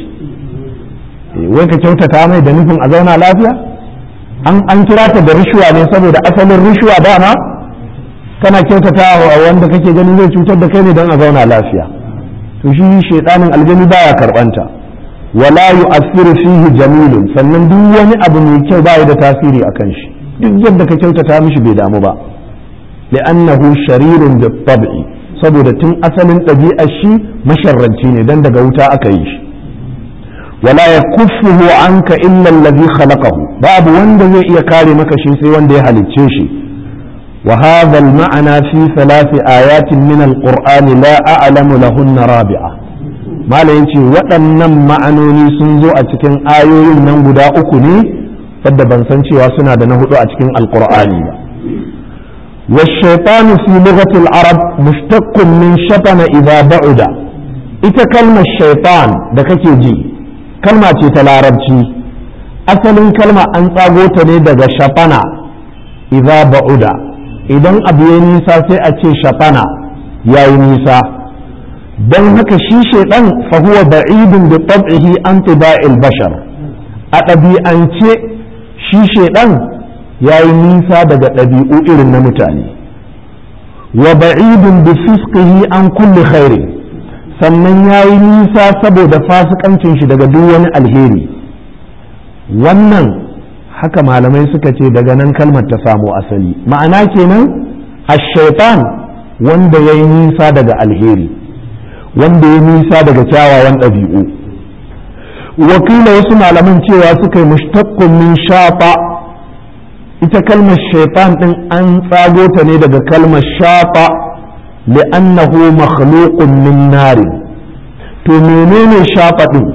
wai ka kyautata mai da nufin a zauna lafiya an an kira ta da rishwa ne saboda asalin rishwa dama kana kyautata wa wanda kake ganin zai cutar da kai ne don a zauna lafiya to shi shaidanin aljani baya karbanta wala yu'athiru fihi jamilun sannan duk wani abu mai kyau baya da tasiri akan shi duk yadda ka kyautata mishi bai damu ba li'annahu sharirun bi tab'i saboda tun asalin ɗabi'ar shi masharranci ne dan daga wuta aka yi shi wala yakuffuhu anka illa allazi khalaqahu babu wanda zai iya kare maka shi sai wanda ya halicce shi وهذا المعنى في ثلاث آيات من القرآن لا أعلم لهن رابعة ما ينشي waɗannan ma'anoni sun zo a cikin ayoyin nan guda uku ne wadda ban san cewa suna da na hudu a cikin alkur'ani ba والشيطان في لغة العرب مشتق من شطن إذا بعد ita kalmar shaitan da kake ji kalma ce ta larabci asalin kalma an tsago ta ne daga shafana idza ba'uda idan abu ya nisa sai a ce shafana ya yi nisa don haka shi shaidan fahuwa ba'idun bi tab'ihi an tiba'il bashar a ɗabi'ance shi shaidan ya yi nisa daga ɗabi'u irin na mutane wa ba'idun bi fisqihi an kulli khairi sannan ya yi nisa saboda fasikancin shi daga duk wani alheri wannan haka malamai suka ce daga nan kalmar ta samo asali ma'ana kenan ash-shaytan wanda ya yi nisa daga alheri wanda ya nisa daga kyawawan ɗabi'u wakila wasu malaman cewa suka yi mushtaqqun min shafa ita kalmar shaitan din an tsago ta ne daga kalmar shafa li'annahu makhluqun min nari to menene shafa din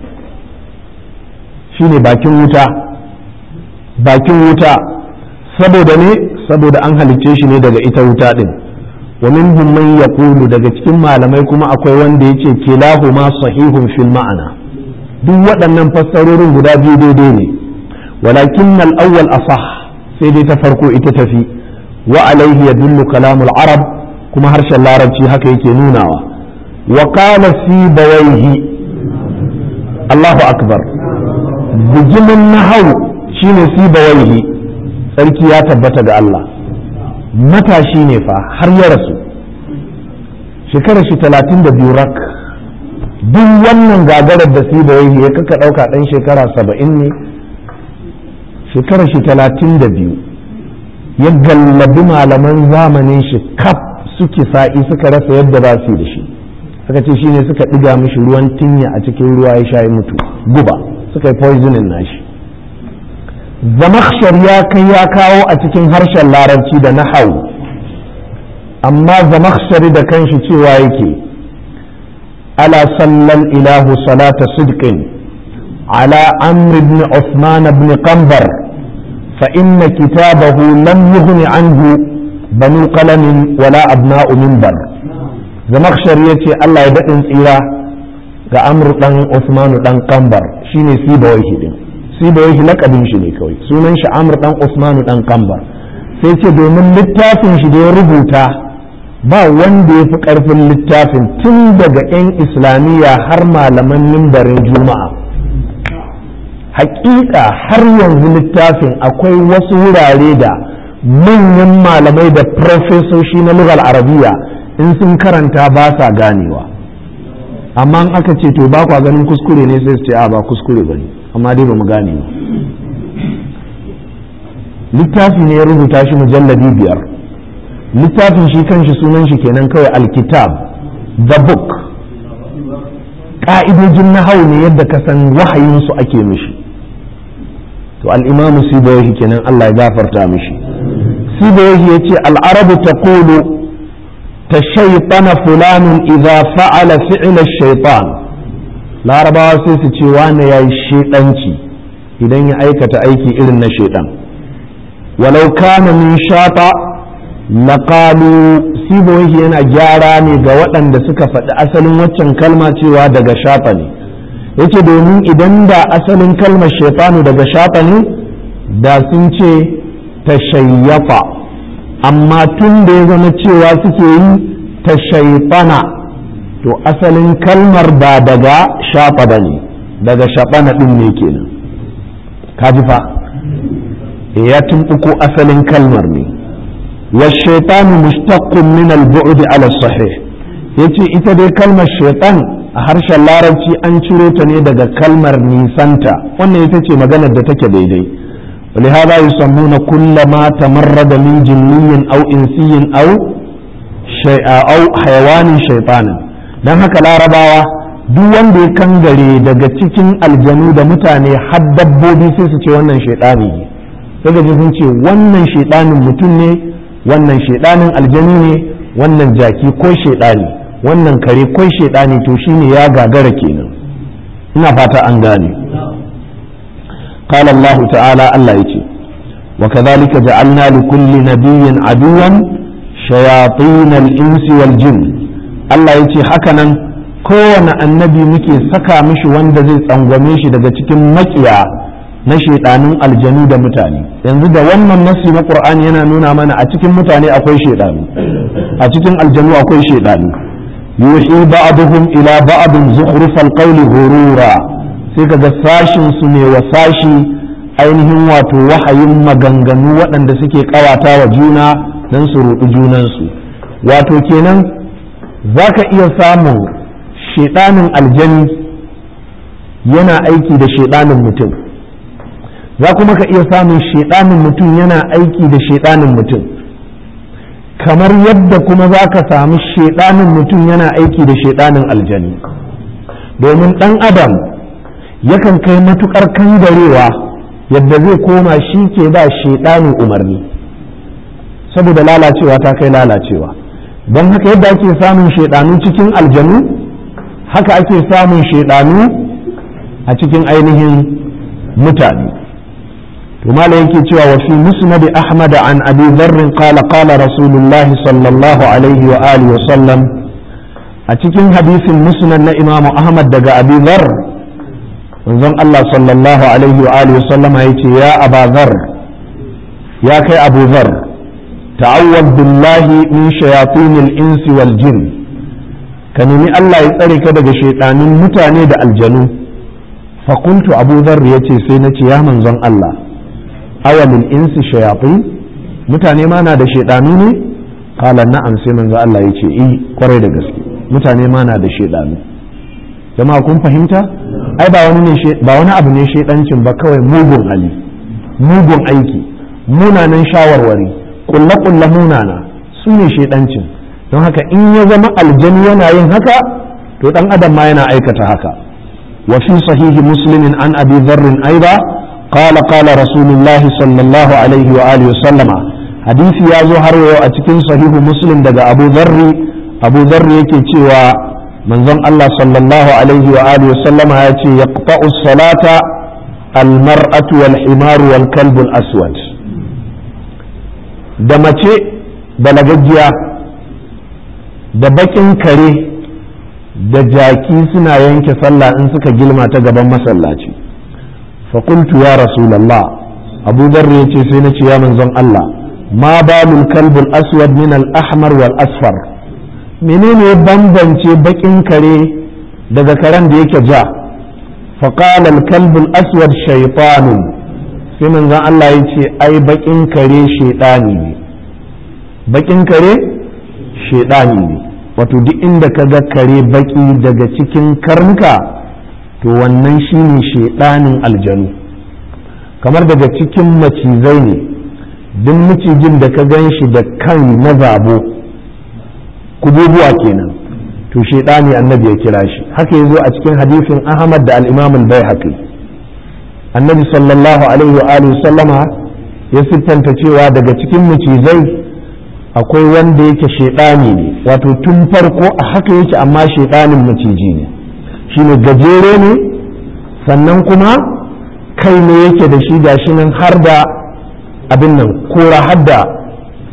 shine bakin wuta bakin wuta saboda ne saboda an halicce shi ne daga ita wuta din wa minhum man yaqulu daga cikin malamai kuma akwai wanda yace kilahuma sahihun fil ma'ana duk waɗannan fassarorin guda biyu daidai ne walakin al-awwal asah sai dai ta farko ita tafi wa alaihi yadullu kalamul arab kuma harshen larabci haka yake nunawa wa qala fi bawaihi Allahu akbar bijimin nahau shine fi bawaihi sarki ya tabbata ga Allah matashi ne fa har ya rasu shekarar shi talatin da biyu rak duk wannan gagarar da si bawaihi ya kaka ɗauka ɗan shekara saba'in ne shekarar shi talatin da biyu ya gallabi malaman zamanin shi kaf suke sa'i suka rasa yadda ba su da shi suka ce shine suka ɗiga mishi ruwan tinya a cikin ruwa ya sha mutu guba suka yi poisoning nashi zamakshar ya kai ya kawo a cikin harshen larabci da nahau amma zamakshari da kanshi cewa yake ala sallan ilahu salata sidqin ala amr ibn usman ibn qambar فإن كتابه لم يغن عنه بنو قلم ولا أبناء منبر زمخشر يتي الله يدعن إلى ga amur dan Usmanu dan Kambar shine Sibawaihi din Sibawaihi lakabin shi ne kawai sunan shi Amr dan Usmanu dan Kambar sai ce domin littafin shi da ya rubuta ba wanda ya fi karfin littafin tun daga 'yan islamiyya har malaman mimbarin juma'a hakika har yanzu littafin akwai wasu wurare da manyan malamai da profesoshi na lugal arabiya in sun karanta ba sa ganewa amma in aka ce to ba kwa ganin kuskure ne sai su ce a ba kuskure ba ne amma dai ba mu gane ba littafi ne ya rubuta shi mujalladi biyar littafin shi kanshi sunan shi kenan kawai alkitab the book ka'idojin nahau ne yadda ka san wahayinsu ake mishi to al'imamu sibawahi kenan Allah ya gafarta mishi sibawahi ya ce al'arabu ta kulu ta shaitana fulanin idza fa'ala fi'ila shaitan larabawa sai su ce wane ya yi shaidanci idan ya aikata aiki irin na shaidan walau kana min shata laqalu siboyi yana gyara ne ga waɗanda suka faɗi asalin waccan kalma cewa daga shafa ne yace domin idan da asalin kalmar shaitanu daga shafa ne da sun ce tashayyafa amma tun da ya zama cewa suke yi tashaifana to asalin kalmar ba daga shafa ba ne daga shaɓana ɗin ne kenan kaji fa ya tumɓuko asalin kalmar ne والشيطان مشتق من البعد على الصحيح yace ita dai kalmar shaitan a harshen larabci an ciro ta ne daga kalmar nisanta wannan ita ce maganar da take daidai ولهذا يسمون كل ما تمرد من جني أو إنسي أو شيء أو حيوان شيطانا dan haka larabawa duk wanda ya kangare daga cikin aljanu da mutane har dabbobi sai su ce wannan shaitani ne daga sun ce wannan shaitanin mutum ne wannan shaidanin aljani ne wannan jaki ko shaidani wannan kare ko shaidani to shine ya gagara kenan ina fata an gane قال الله تعالى الله يجي وكذلك جعلنا لكل نبي عدوا شياطين الإنس والجن الله يجي حكنا kowane annabi muke saka mishi wanda zai tsangwame shi daga cikin makiya na shaidanin aljanu da mutane yanzu da wannan nasi na qur'ani yana nuna mana a cikin mutane akwai shaidanu a cikin aljanu akwai shaidanu yuhi ba'dhum ila ba'dhin zukhrufal qawli ghurura sai kaga sashin su ne wa sashi ainihin wato wahayin maganganu waɗanda suke kawata wa juna dan su ruɗi junansu wato kenan zaka iya samun shaidanin aljani yana aiki da shaidanin mutum za kuma ka iya samun shaidanin mutum yana aiki da shaidanin mutum kamar yadda kuma za ka samu shaidanin mutum yana aiki da shaidanin aljani domin ɗan adam yakan kai matukar kangarewa yadda zai koma shi ke ba shaidanin umarni saboda lalacewa ta kai lalacewa don haka yadda ake samun shaidanu cikin aljanu haka ake samun shaidanu a cikin ainihin mutane وما yake cewa wa fi musnad ahmad an abi dharr qala qala rasulullahi sallallahu alaihi wa alihi wa sallam a cikin hadisin musnad na imam ahmad daga abi dharr manzon Allah sallallahu alaihi wa alihi wa sallam yace ya aba dharr ya kai abu dharr ta'awwad billahi min shayatin al-ins wal jin ka nemi Allah ya tsare ka daga shaytanin mutane da aljanu fa qultu abu dharr yace sai nace ya manzon Allah awalin insi shayatin mutane ma na da shaidanu ne kala na'am sai manzo Allah ya ce eh kwarai da gaske mutane ma na da shaidanu jama'a kun fahimta ai ba wani ne ba wani abu ne shaidancin ba kawai mugun hali mugun aiki munanan shawarwari kulla kulla munana su ne shaidancin don haka in ya zama aljani yana yin haka to dan adam ma yana aikata haka wa fi sahihi muslimin an abi dharr aiba قال قال رسول الله صلى الله عليه وآله وسلم حديث يا زهر أتكن صحيح مسلم دقى أبو ذر أبو ذر يكي تيوى من ظن الله صلى الله عليه وآله وسلم يأتي يقطع الصلاة المرأة والحمار والكلب الأسود دمتي بلغجيا da bakin kare da jaki suna yanke sallah in suka gilma ta gaban masallaci فقلت يا رسول الله أبو ذر يتي سينتي يا من زن الله ما بال الكلب الأسود من الأحمر والأصفر منين بمبنتي بكين كري daga karen da yake ja فقال الكلب الأسود شيطان sai manzon Allah ya ce ai bakin kare shaidani ne bakin kare shaidani ne wato duk inda ka ga kare baki daga cikin karnuka to wannan shine shaidanin aljanu kamar daga cikin macizai ne duk macijin da ka gan shi da kan na zabo kububuwa kenan to shaidani annabi ya kira shi haka ya zo a cikin hadisin ahmad da al-imam al-baihaqi annabi sallallahu alaihi wa alihi sallama ya siffanta cewa daga cikin macizai akwai wanda yake shaidani ne wato tun farko a haka yake amma shaidanin maciji ne shine gajere ne sannan kuma kai ne yake da shi gashi nan har da abin nan kora har da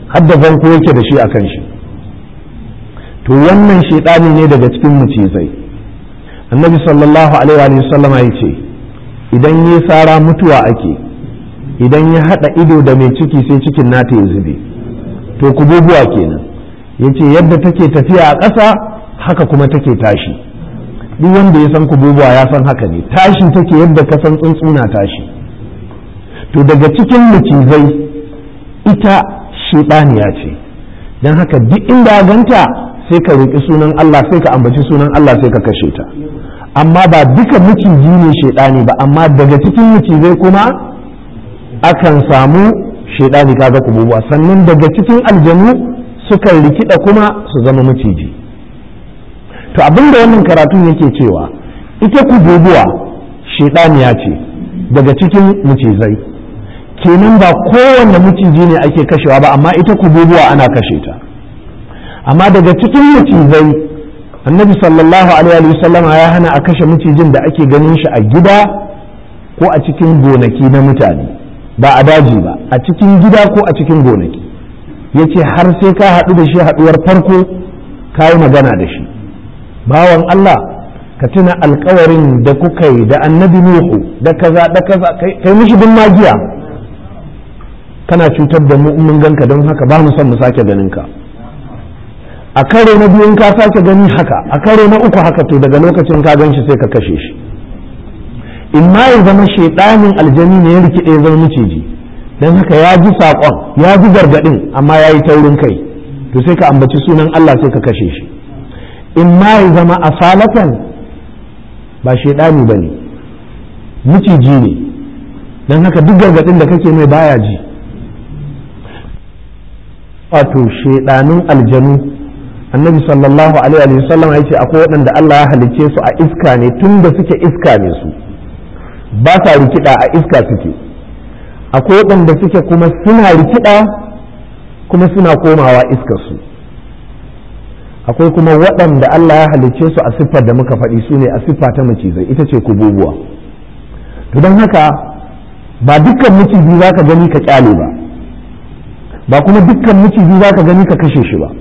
hadda zanko yake da shi a kan shi to wannan shaidani ne daga cikin mucizai annabi sallallahu alaihi wa sallam ya ce idan ya sara mutuwa ake idan ya hada ido da mai ciki sai cikin nata ya zube to kububuwa kenan ya ce yadda take tafiya a ƙasa haka kuma take tashi duk wanda ya san kububuwa ya san haka ne tashi take yadda ka san tsuntsuna tashi to daga cikin macizai ita shiɗaniya ce don haka duk inda ganta sai ka roƙi sunan Allah sai ka ambaci sunan Allah sai ka kashe ta amma ba duka maciji ne shiɗani ba amma daga cikin macizai kuma akan samu shiɗani kaga kububuwa sannan daga cikin aljanu sukan rikida kuma su zama maciji to abinda wannan karatun yake cewa ita kububuwa shiɗaniya ce daga cikin macizai kenan ba kowanne maciji ne ake kashewa ba amma ita kububuwa ana kashe ta amma daga cikin macizai annabi sallallahu alaihi wasallam ya hana a kashe macijin da ake ganin shi a gida ko a cikin gonaki na mutane ba a daji ba a cikin gida ko a cikin gonaki ya ce har sai ka haɗu da shi haɗuwar farko ka yi magana da shi bawan Allah ka tuna alkawarin da kuka yi da annabi Nuhu da kaza da kaza kai mishi bin magiya kana cutar da mu mun ganka don haka ba mu son mu sake ganin ka a karo na biyun ka sake gani haka a karo na uku haka to daga lokacin ka gan shi sai ka kashe shi in ma ya zama shaidanin aljani ne ya rikide ya zama miciji don haka ya ji saƙon ya ji gargaɗin amma ya yi taurin kai to sai ka ambaci sunan Allah sai ka kashe shi in ma ya zama asalatan ba shaidani ba ne miciji ne don haka duk gargaɗin da kake mai baya ji wato shaidanun aljanu annabi sallallahu alaihi wa sallam ya ce akwai waɗanda Allah ya halicce su a iska ne tun da suke iska ne su ba sa rikida a iska suke akwai waɗanda suke kuma suna rikida kuma suna komawa iskar su akwai kuma waɗanda Allah ya halicce su a siffar da muka faɗi su ne a siffa ta macizai ita ce kububuwa to don haka ba dukkan maciji za ka gani ka kyale ba ba kuma dukkan maciji za ka gani ka kashe shi ba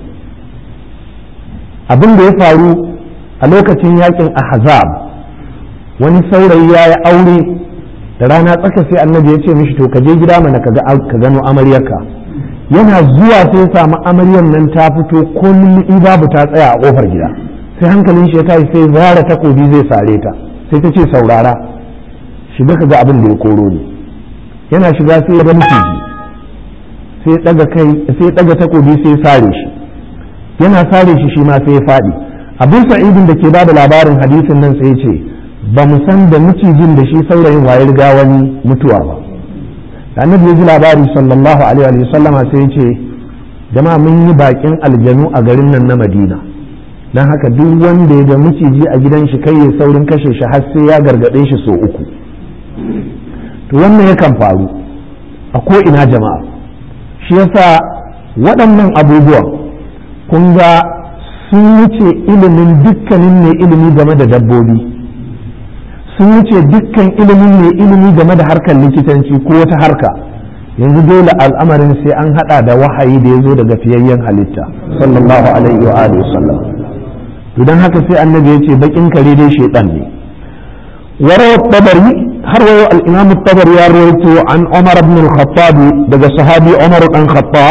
abin da ya faru a lokacin yakin ahzab wani saurayi ya yi aure da rana tsaka sai annabi ya ce mishi to ka je gida mana ka gano amaryarka yana zuwa sai samu amaryar nan ta fito kullum babu ta tsaya a kofar gida sai hankalin shi ya tashi sai zara takobi zai sare ta sai ta ce saurara shiga ka ga abin da ya koro ni yana shiga sai ya ga miciji sai ya daga kai sai ya daga takobi sai ya sare shi yana sare shi shi ma sai ya faɗi abin sa'idin da ke bada labarin hadisin nan sai ya ce ba mu san da macijin da shi saurayin waye riga wani mutuwa ba da annabi ya ji labari sallallahu alaihi wa sallama sai ya ce jama'a mun yi bakin aljanu a garin nan na madina don haka duk wanda ya ga maciji a gidan shi kai ya saurin kashe shi har sai ya gargaɗe shi so uku to wannan yakan faru a ko ina jama'a shi yasa waɗannan abubuwan kun ga sun wuce ilimin dukkanin mai ilimi game da dabbobi sun wuce dukkan ilimin mai ilimi game da harkar likitanci ko wata harka yanzu dole al'amarin sai an hada da wahayi da ya zo daga fiyayyen halitta sallallahu alaihi wa alihi sallam idan haka sai annabi ya ce bakin kare dai shaitan ne warawa tabari har wayo al-imam tabari ya rawaito an umar ibn al-khattab daga sahabi umar dan khattab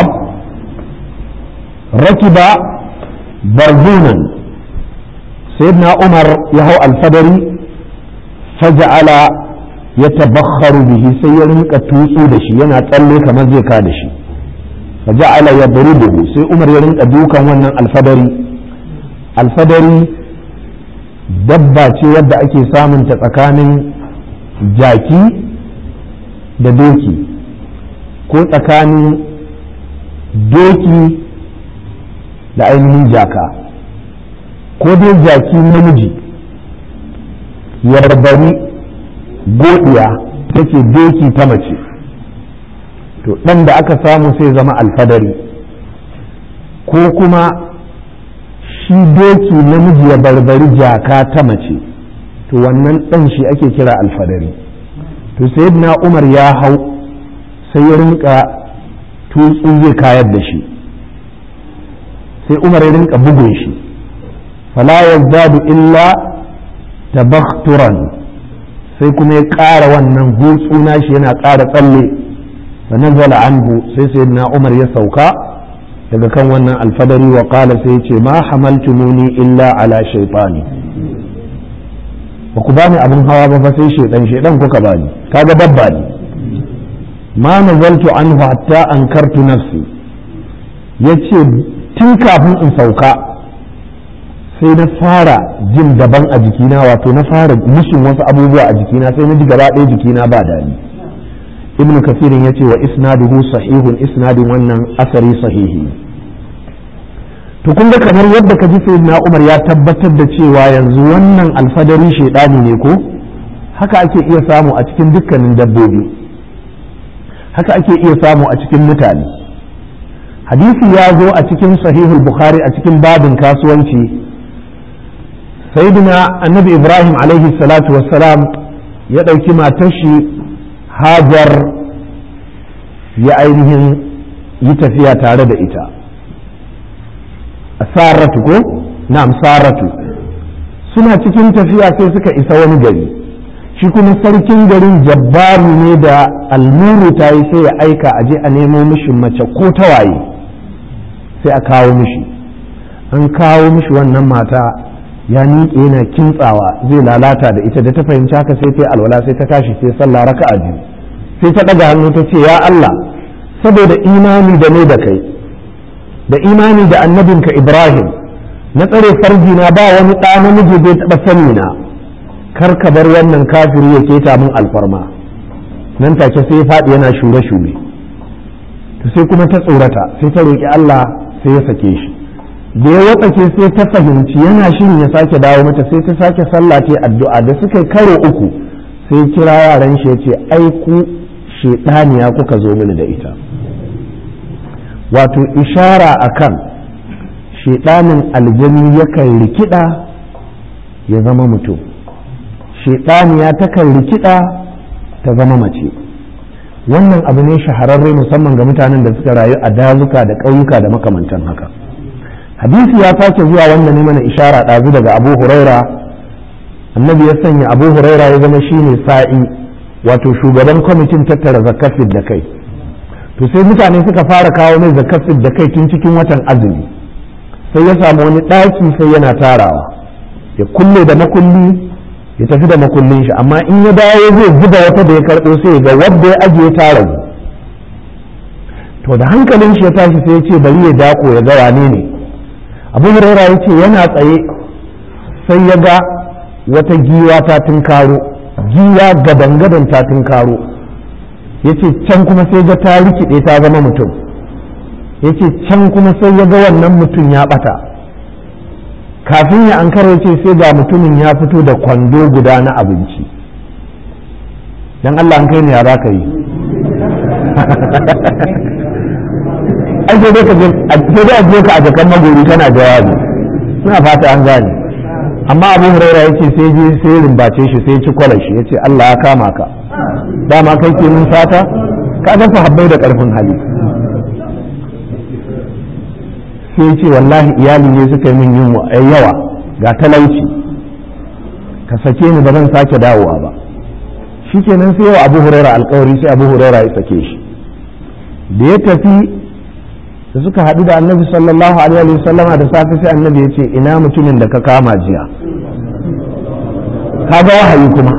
rakiba barzunan sayyidina umar ya hau alfadari faja'ala ya tabakharu bihi sai ya rinka tutsu da shi yana tsalle kamar zai ka da shi faja'ala ya buruduhu sai umar ya rinka dukan wannan alfadari alfadari dabba ce wadda ake samunta tsakanin jaki da doki ko tsakanin doki da ainihin jaka ko dai jaki namiji ya barbari godiya take doki ta mace to ɗan da aka samu sai zama alfadari ko kuma shi doki namiji ya barbari jaka ta mace to wannan ɗan shi ake kira alfadari to sayyidina umar ya hau sai ya rinka tutsu zai kayar da shi sai umar ya rinka bugun shi fala yazdadu illa tabakhturan sai kuma ya ƙara wannan hutsu nashi yana ƙara tsalle fa nazala anhu sai sayyidina umar ya sauka daga kan wannan alfadari wa qala sai ya ce ma hamaltumuni illa ala shaytani ba ku bani abin hawa ba fa sai shaidan shaidan kuka bani kaga babba ne ma nazaltu anhu hatta ankartu nafsi yace tun kafin in sauka sai na fara jin daban a jikina wato na fara mushin wasu abubuwa a jikina sai na ji gaba ɗaya jikina ba dadi ibnu kasirin yace wa isnaduhu sahihun isnadin wannan asari sahihi to kun ga kamar yadda ka ji sayyidina Umar ya tabbatar da cewa yanzu wannan alfadari shaidani ne ko haka ake iya samu a cikin dukkanin dabbobi haka ake iya samu a cikin mutane hadisi ya zo a cikin sahihul bukhari a cikin babin kasuwanci sayyidina annabi ibrahim alaihi salatu wassalam ya ɗauki matar shi hajar ya ainihin yi tafiya tare da ita saratu ko na'am saratu suna cikin tafiya sai suka isa wani gari shi kuma sarkin garin jabbaru ne da almuru ta yi sai ya aika aje a nemo mishi mace ko tawaye sai a kawo mishi an kawo mishi wannan mata ya miƙe yana kintsawa zai lalata da ita da ta fahimci haka sai ta alwala sai ta tashi sai sallah raka'a biyu sai ta ɗaga hannu ta ce ya Allah saboda imani da ne da kai da imani da annabinka Ibrahim na tsare farji na ba wani ɗa namiji bai taɓa sani na kar ka bar wannan kafiri ya keta min alfarma nan take sai faɗi yana shure shure to sai kuma ta tsorata sai ta roƙi Allah sai ya sake shi da ya watsake sai ta fahimci yana shirin ya sake dawo mata sai ta sake sallah ta addu'a da suka karo uku sai kira yaran shi ya ce ai ku shedaniya kuka zo mini da ita wato ishara akan shedanin aljani yakan rikida ya zama mutum shedaniya takan rikida ta zama mace wannan abu ne shahararre musamman ga mutanen da suka rayu a dazuka da ƙauyuka da makamantan haka hadisi ya sake zuwa wanda ne mana ishara ɗazu daga abu huraira annabi ya sanya abu huraira ya zama shine sa'i wato shugaban kwamitin tattara zakafin da kai to sai mutane suka fara kawo mai zakafin da kai tun cikin watan azumi sai ya samu wani ɗaki sai yana tarawa ya kulle da makulli ya tafi da makullin shi amma in ya dawo zai zuba wata da ya karɓo sai ga wadda ya ajiye tara to da hankalin shi ya tashi sai ya ce bari ya dako ya ga wane ne abu huraira ya ce yana tsaye sai ya ga wata giwa ta tunkaro giwa gadan-gadan ta tunkaro ya ce can kuma sai ga ta rikide ta zama mutum ya ce can kuma sai ya ga wannan mutum ya bata kafin ya an ce sai ga mutumin ya fito da kwando guda na abinci don Allah an kai ne ya za ka yi ai sai dai a je ka a jakan magori tana jawabi suna fata an gane amma abu huraira ya ce sai je sai rimbace shi sai ci kwalar shi ya ce Allah ya kama ka dama kai ke mun fata ka ga sahabbai da karfin hali sai ce wallahi iyali ne suka yi min yin yawa ga talauci ka sake ni ba zan sake dawowa ba shikenan sai wa abu huraira alkawari sai abu huraira ya sake shi da ya tafi da suka haɗu da annabi sallallahu alaihi wa sallama da safe sai annabi ya ce ina mutumin da ka kama jiya ka ga wahayi kuma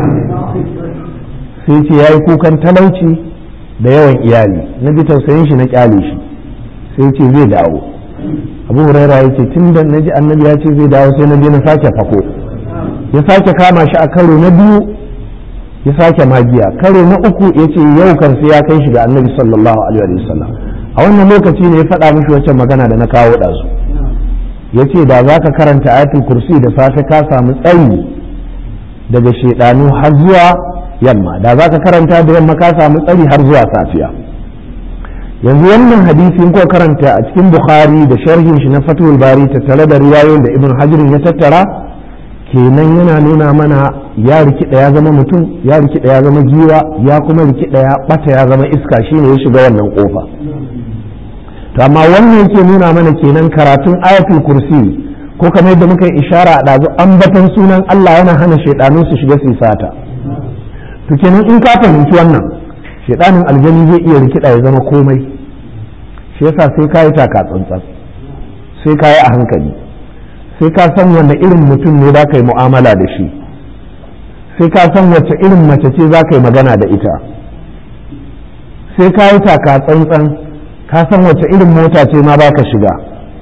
sai ce ya yi kukan talauci da yawan iyali na bi tausayin shi na kyale shi sai ce zai dawo abu huraira ya ce tun da naji annabi ya ce zai dawo sai na je na sake fako ya sake kama shi a karo na biyu ya sake magiya karo na uku ya ce yau kan sai ya kai shi ga annabi sallallahu alaihi wa sallam a wannan lokaci ne ya faɗa mishi wacce magana da na kawo ɗazu ya ce da za ka karanta ayatul kursi da safe ka samu tsayi daga shaidanu har zuwa yamma da za ka karanta da yamma ka samu tsari har zuwa safiya yanzu wannan hadisi ko karanta a cikin bukhari da sharhin shi na fatul bari tattare da riwayoyin da ibn hajar ya tattara kenan yana nuna mana ya rikida ya zama mutum ya rikida ya zama giwa ya kuma rikida ya bata ya zama iska shine ya shiga wannan kofa to amma wannan yake nuna mana kenan karatun ayatul kursi ko kamar yadda muka yi ishara a ɗazu ambatan sunan Allah yana hana shaidanu su shiga su sata to kenan in ka fahimci wannan shaidanin aljani zai iya rikida ya zama komai shi yasa sai ka yi taka tsantsan sai ka yi a hankali sai ka san wanda irin mutum ne za ka yi mu'amala da shi sai ka san wacce irin mace ce za ka yi magana da ita sai ka yi taka tsantsan ka san wacce irin mota ce ma ba ka shiga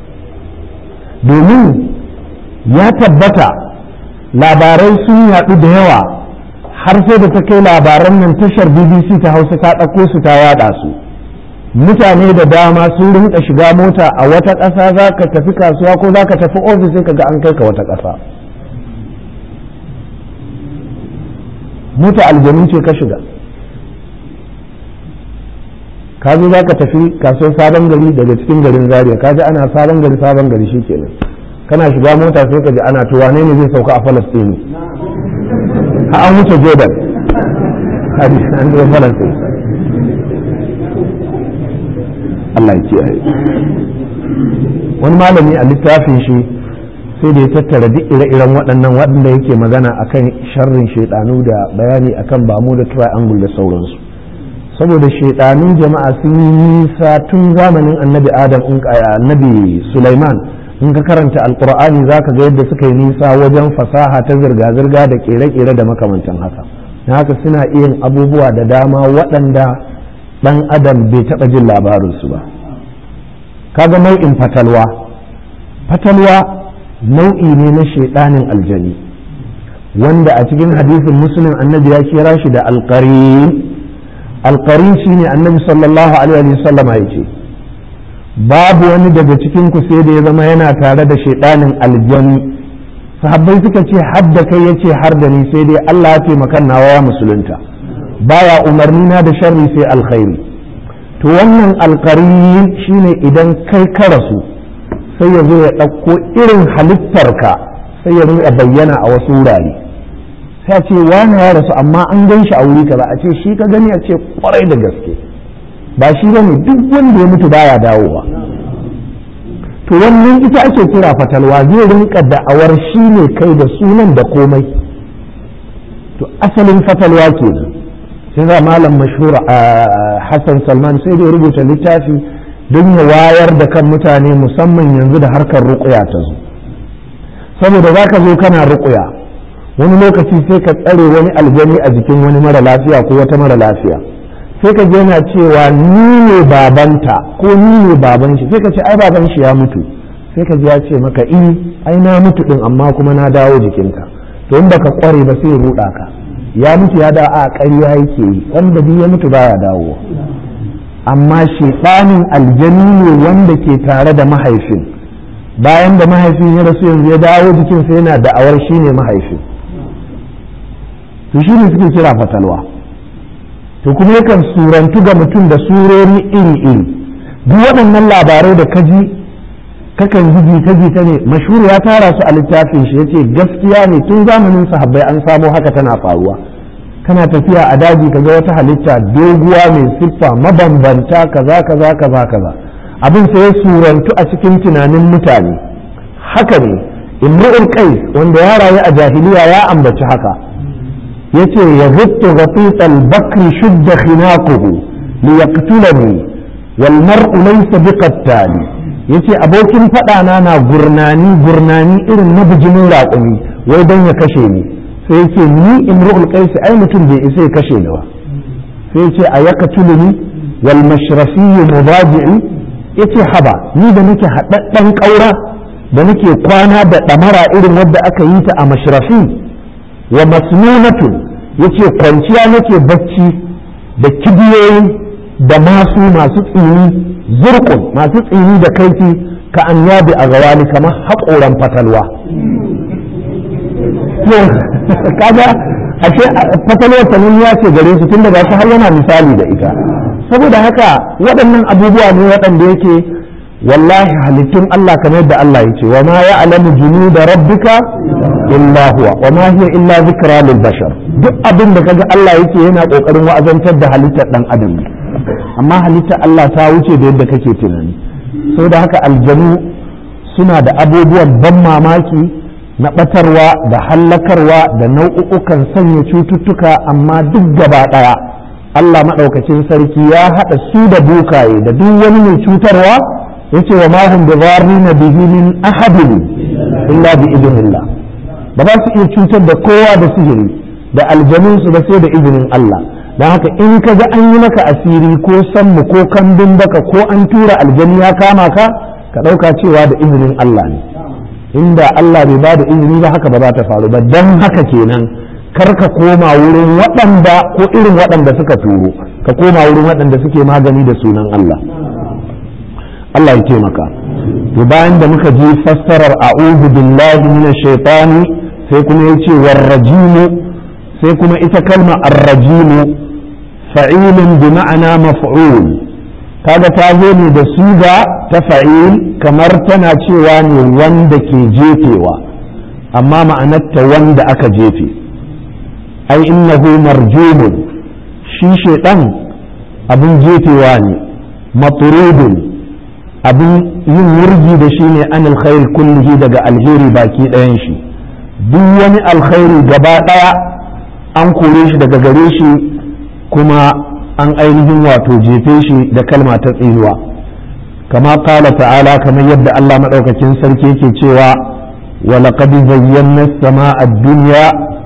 domin ya tabbata labarai sun yaɗu da yawa har sai da ta kai labaran nan tashar bbc ta hausa ta ɗauko su ta yaɗa su mutane da dama sun rinka shiga mota a wata ƙasa za ka tafi kasuwa ko za ka tafi ofis sai ka ga an kai ka wata ƙasa mota aljanu ce ka shiga ka zo za ka tafi kasuwar sabon gari daga cikin garin zaria ka ji ana sabon gari sabon gari shi kenan kana shiga mota sai ka ji ana to wane ne zai sauka a falastini a an wuce jordan an zo falastini Allah ya kiyaye wani malami a littafin shi sai da ya tattara duk ire-iren waɗannan waɗanda yake magana akan sharrin shaidanu da bayani akan bamu da triangle da sauransu saboda shaidanun jama'a sun yi nisa tun zamanin annabi adam in annabi sulaiman in ka karanta alkur'ani za ka ga yadda suka yi nisa wajen fasaha ta zirga-zirga da kere-kere da makamantan haka na haka suna iya abubuwa da dama waɗanda ɗan adam bai taɓa jin labarinsu ba kaga nau'in fatalwa fatalwa nau'i ne na shaidanin aljani wanda a cikin hadisin musulun annabi ya kira shi da alƙarin alƙarin shi ne annabi sallallahu alaihi wasallama ya ce babu wani daga cikin ku sai da ya zama yana tare da shaidanin aljani sahabbai suka ce har da kai ya ce har da ni sai dai Allah ya taimaka nawa ya musulunta baya umarni na da sharri sai alkhairi to wannan alƙarin shine idan kai ka rasu sai ya zo ya ɗauko irin halittarka sai ya rinka bayyana a wasu wurare sai a ce wani ya rasu amma an gan shi a wuri kaza a ce shi ka gani a ce kwarai da gaske ba shi bane duk wanda ya mutu baya dawowa to wannan ita ake kira fatalwa zai rinka da'awar shi ne kai da sunan da komai to asalin fatalwa ke sai za malam mashhur Hassan Salman sai da ya rubuta littafi don ya wayar da kan mutane musamman yanzu da harkar ruƙuya ta zo saboda za ka zo kana ruƙuya wani lokaci sai ka tsare wani aljani a jikin wani mara lafiya ko wata mara lafiya sai ka yana cewa ni ne babanta ko ni ne baban shi sai ka ce ai baban shi ya mutu sai ka ji ya ce maka i ai na mutu din amma kuma na dawo jikinka to in baka kware ba sai ruɗa ka ya mutu ya da a ƙarya yake yi wanda duk ya mutu baya dawo amma shedanin aljani ne wanda ke tare da mahaifin bayan da mahaifin ya rasu yanzu ya dawo jikinsa yana da'awar shi ne mahaifin to shi ne suke kira fatalwa to kuma yakan surantu ga mutum da surori iri-iri duk waɗannan labarai da kaji kakan ji jita-jita ne mashhur ya tara su a littafin shi yace gaskiya ne tun zamanin sahabbai an samo haka tana faruwa kana tafiya a daji kaga wata halitta doguwa mai siffa mabambanta kaza kaza kaza kaza abin sai ya surantu a cikin tunanin mutane haka ne imru'ul qais wanda ya rayu a jahiliya ya ambaci haka yace ya zuttu ghafit al-bakr shudda khinaquhu li yaqtulani wal mar'u laysa biqattali yace abokin fada na na gurnani gurnani irin na bijimin raƙumi wai dan ya kashe ni sai yace ni imru'ul qais ai mutum bai isa ya kashe ni ba sai yace a yaqtuluni wal mashrafi mudaji'i yace haba ni da nake haɗaɗɗen ƙaura da nake kwana da ɗamara irin wadda aka yi ta a mashrafi wa masnunatun yace kwanciya nake bacci da kibiyoyi da masu masu tsini zurkun masu tsini da kaifi ka an yabi a gawani kamar haƙoran fatalwa kaga ashe fatalwar sananniya ce gare su tun daga har yana misali da ita saboda haka waɗannan abubuwa ne waɗanda yake wallahi halittun Allah kamar yadda Allah ya ce wa ma ya'lamu junuda rabbika illa huwa wa ma hiya illa zikra lil bashar duk abin da kaga Allah yake yana kokarin wa'azantar da halittar dan adam amma halittar Allah ta wuce da yadda kake tunani saboda haka aljanu suna da abubuwan ban mamaki na ɓatarwa da hallakarwa da nau'ukan sanya cututtuka amma duk gaba ɗaya Allah maɗaukacin sarki ya haɗa su da bukaye da duk wani mai cutarwa ya ce wa mahun da na bihi min ahadin illa bi idinillah ba za su iya cutar da kowa da sihiri da aljanunsu ba sai da izinin Allah don haka in ka ga an yi maka asiri ko sammu ko kambin baka ko an tura aljani ya kama ka ka ɗauka cewa da izinin Allah ne inda Allah bai ba da izini ba haka ba za ta faru ba don haka kenan kar ka koma wurin waɗanda ko irin waɗanda suka turo ka koma wurin waɗanda suke magani da sunan Allah Allah ya taimaka to bayan da muka ji fassarar a'udhu billahi minash shaitani sai kuma yace warrajimu sai kuma ita kalma arrajimu fa'ilun bi ma'ana maf'ul kaga ta zo ne da suga ta fa'il kamar tana cewa ne wanda ke jefewa amma ma'anarta wanda aka jefe ai innahu marjumun shi shaidan abin jefewa ne maturudun abin yin wurgi da shi ne an alkhairi kullihi daga alheri baki ɗayan shi duk wani alkhairi gaba ɗaya an kore shi daga gare shi kuma an ainihin wato jefe shi da kalma ta tsinuwa kama kala ta'ala kamar yadda Allah maɗaukakin sarki yake cewa ولقد زينا السماء الدنيا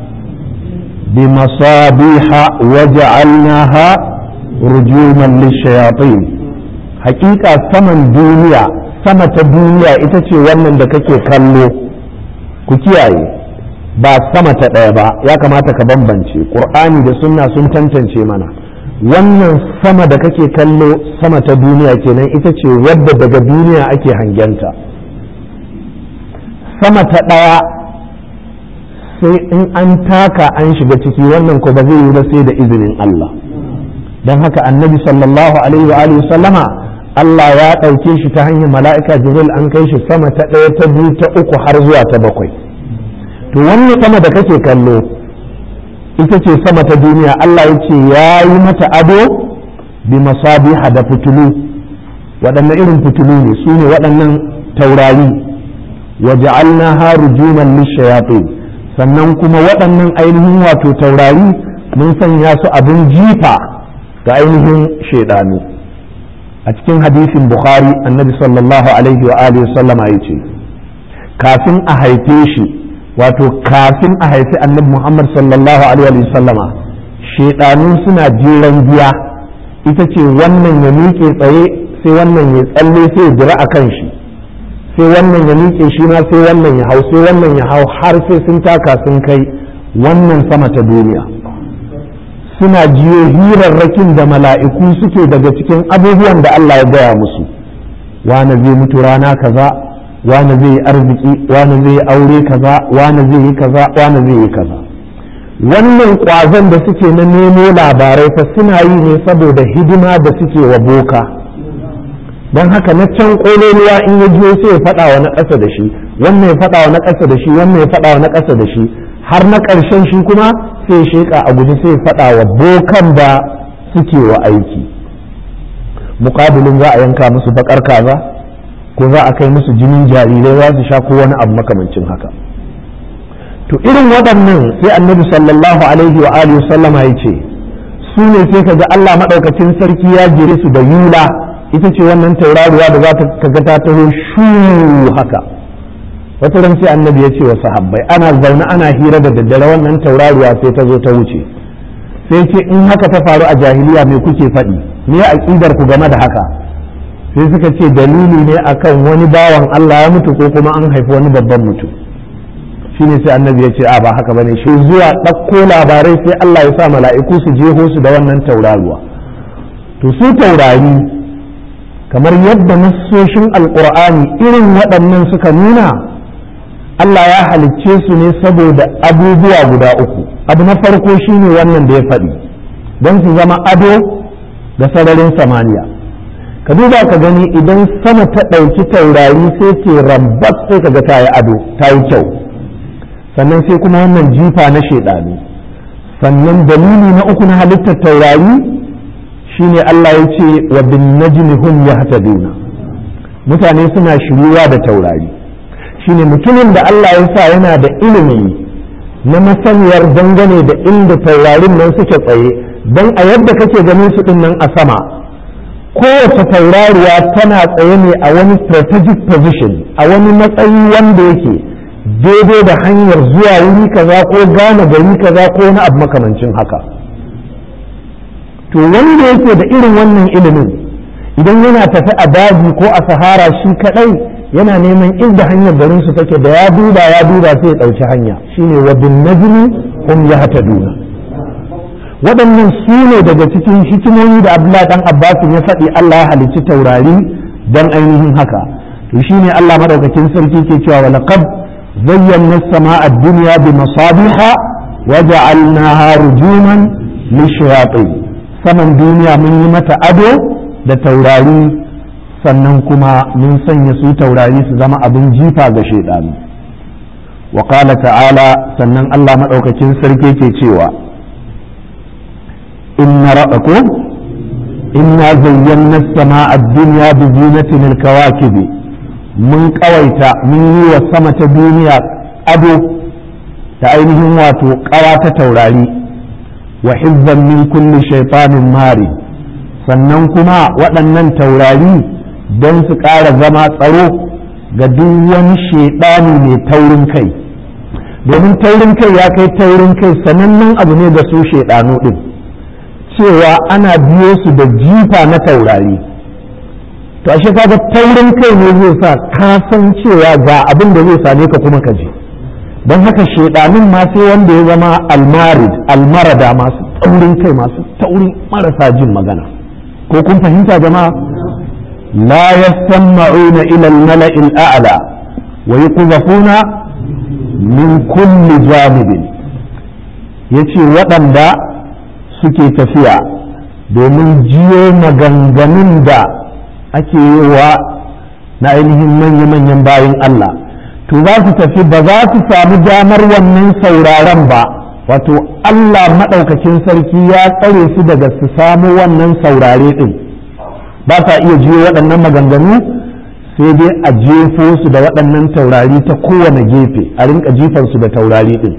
بمصابيح وجعلناها رجوما للشياطين حقيقة سمن دنيا sama ta duniya ita ce wannan da kake kallo ku kiyaye ba sama ta ɗaya ba ya kamata ka bambance ƙur'ani da sunna sun tantance mana wannan sama da kake kallo sama ta duniya kenan ita ce wadda daga duniya ake hangenta sama ta ɗaya sai in an taka an shiga ciki wannan ko ba zai yi ba sai da izinin Allah don haka annabi sallallahu alaihi wa alihi sallama Allah ya ɗauke shi ta hanyar mala'ika jibril an kai shi sama ta ɗaya ta biyu ta uku har zuwa ta bakwai to wannan sama da kake kallo ita ce sama ta duniya Allah ya ce ya yi mata ado bi masabiha da fitulu waɗannan irin fitulu ne su ne waɗannan taurari wa ja'alnaha rujuman lishayatin sannan kuma waɗannan ainihin wato taurari mun sanya su abin jifa ga ainihin shaidanu a cikin hadisin bukhari annabi sallallahu alaihi wa alihi sallama ya ce kafin a haife shi wato kafin a haifi annabi muhammad sallallahu alaihi wa sallama shaidanu suna jiran giya ita ce wannan ya miƙe tsaye sai wannan ya tsalle sai ya jira a kan shi sai wannan ya miƙe shi ma sai wannan ya hau sai wannan ya hau har sai sun taka sun kai wannan sama ta duniya suna jiyo hirarrakin da mala'iku suke daga cikin abubuwan da Allah ya gaya musu wane zai mutu rana kaza wane zai yi arziki wane zai yi aure kaza wane zai yi kaza wane zai yi kaza wannan ƙwazon da suke na nemo labarai fa suna yi ne saboda hidima da suke wa boka don haka na can ƙololuwa in ya jiyo sai ya faɗa wa na ƙasa da shi wannan ya faɗa wa na ƙasa da shi wannan ya faɗa wa na ƙasa da shi har na ƙarshen shi kuma sai ya sheƙa a guji sai ya faɗa wa bokan da suke wa aiki muƙabilin za a yanka musu baƙar kaza ko za a kai musu jinin jarirai za su sha ko wani abu makamancin haka to irin waɗannan sai annabi sallallahu alaihi wa alihi sallama ya ce su ne sai kaga Allah maɗaukacin sarki ya jere su da yula ita ce wannan tauraruwa da za ta ga ta taho shu haka wata ran sai annabi ya ce wa sahabbai ana zaune ana hira da daddare wannan tauraruwa sai ta zo ta wuce sai ce in haka ta faru a jahiliya me kuke faɗi me aqidar ku game da haka sai suka ce dalili ne akan wani bawan Allah ya mutu ko kuma an haifi wani babban mutum shine sai annabi ya ce a ba haka bane shi zuwa ɗauko labarai sai Allah ya sa mala'iku su jeho su da wannan tauraruwa to su taurari kamar yadda nassoshin alkur'ani irin waɗannan suka nuna Allah ya halicce su ne saboda abubuwa guda uku abu na farko shine wannan da ya faɗi don su zama ado ga sararin samaniya ka duba ka gani idan sama ta ɗauki taurari sai ke rambas sai ka ga ta yi ado ta yi kyau sannan sai kuma wannan jifa na shaidanu sannan dalili na uku na halittar taurari shine Allah ya ce wa bin najmi hum yahtaduna mutane suna shiruwa da taurari shine mutumin da Allah ya sa yana da ilimi na masaniyar dangane da inda taurarin nan suke tsaye don a yadda kake ganin su din nan a sama kowace taurariya tana tsaye ne a wani strategic position a wani matsayi wanda yake daidai da hanyar zuwa wuri kaza ko gane gari kaza ko wani abu makamancin haka to wanda yake da irin wannan ilimin idan yana tafi a daji ko a sahara shi kadai yana neman inda hanyar garin su take da ya duba ya duba sai ya ɗauki hanya shine wa bin najmi hum yahtaduna waɗannan su ne daga cikin hikimomi da Abdullahi dan Abbas ya faɗi Allah ya halicci taurari dan ainihin haka to shine Allah madaukakin sarki ke cewa wa laqad zayyana as-samaa ad-dunya bi masabiha wa ja'alnaha rujuman lishayatin saman duniya mun yi mata ado da taurari sannan kuma mun sanya su taurari su zama abin jifa ga shaidanu wa qala ta'ala sannan Allah madaukakin sarki ke cewa inna ra'aku inna zayyana as-samaa ad-dunya bi zinatin al-kawakib mun kawaita mun yi wa sama ta duniya ado ta ainihin wato kawa ta taurari wa hizzan min kulli shaytanin mari sannan kuma waɗannan taurari don su ƙara zama tsaro ga duk wani shaidani mai taurin kai domin taurin kai ya kai taurin kai sanannen abu ne da su shaidanu ɗin cewa ana biyo su da jifa na taurari to ashe kaga taurin kai ne zai sa ka san cewa ga abin da zai same ka kuma ka je don haka shaidanun ma sai wanda ya zama almarid almarada masu taurin kai masu taurin marasa jin magana ko kun fahimta jama'a لا يستمعون إلى الملأ الأعلى ويقذفون من كل جانب yace waɗanda suke tafiya domin jiyo maganganun da ake yi wa na ainihin manya-manyan bayan Allah to za su tafi ba za su samu damar wannan sauraron ba wato Allah maɗaukakin sarki ya tsare su daga su samu wannan saurare ɗin ba sa iya jiyo waɗannan maganganu sai dai a jefo su da waɗannan taurari ta kowane gefe a rinka jifansu da taurari ɗin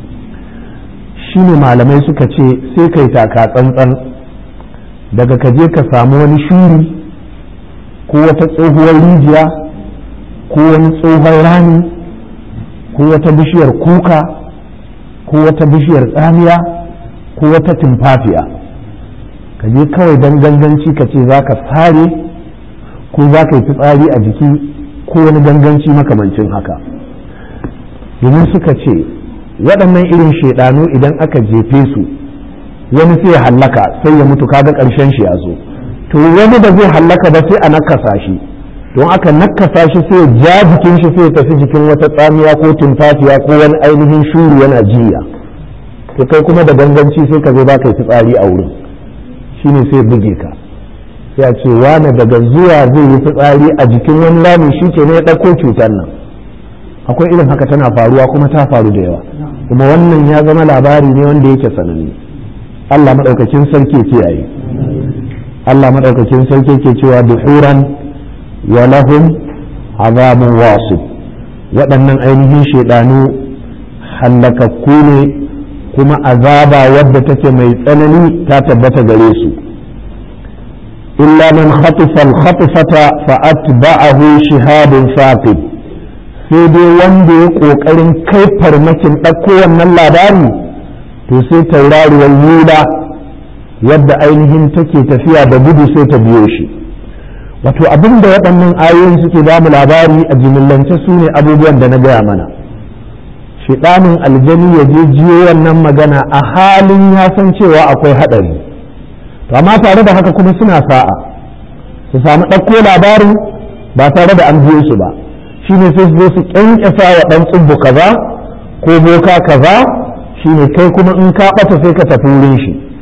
shi ne malamai suka ce sai kai taka tsantsan daga ka je ka samu wani shuri ko wata tsohuwar rijiya ko wani tsohon rami ko wata bishiyar kuka ko wata bishiyar tsamiya ko wata tumfafiya ka je kawai don ganganci ka ce za ka sare ko za ka yi fitsari a jiki ko wani ganganci makamancin haka domin suka ce waɗannan irin shaidanu idan aka jefe su wani sai ya hallaka sai ya mutu kaga ƙarshen shi ya zo to wani da zai hallaka ba sai a nakasa shi don aka nakasa shi sai ya ja jikin shi sai ya tafi jikin wata tsamiya ko tumfafiya ko wani ainihin shuru yana jiya to kai kuma da ganganci sai ka zo ba ka yi fitsari a wurin shine sai buge ka ya ce wane daga zuwa zai yi fitsari a jikin wani lami shi ke ne ya ɗauko cutar nan akwai irin haka tana faruwa kuma ta faru da yawa kuma wannan ya zama labari ne wanda yake sananne Allah maɗaukakin sarki kiyaye Allah maɗaukakin sarki ke cewa duhuran wa lahum azabun wasif waɗannan ainihin shaidanu hallakakku ne kuma azaba wadda take mai tsanani ta tabbata gare su illa man khatifa al-khatifata fa atba'ahu shihabun saqib sai dai wanda ya kokarin kai farmakin ɗauko wannan labari to sai tauraruwar yula wadda ainihin take tafiya da gudu sai ta biyo shi wato abin da waɗannan ayoyin suke ba mu labari a jimillance su ne abubuwan da na gaya mana shiɗanin aljani ya je jiyo wannan magana a halin ya san cewa akwai haɗari to amma tare da haka kuma suna sa'a su samu ɗauko labarin ba tare da an biyo su ba shine sai su zo su ƙyanƙyasa wa ɗan tsubbu kaza ko boka kaza shine kai kuma in ka ɓata sai ka tafi wurin shi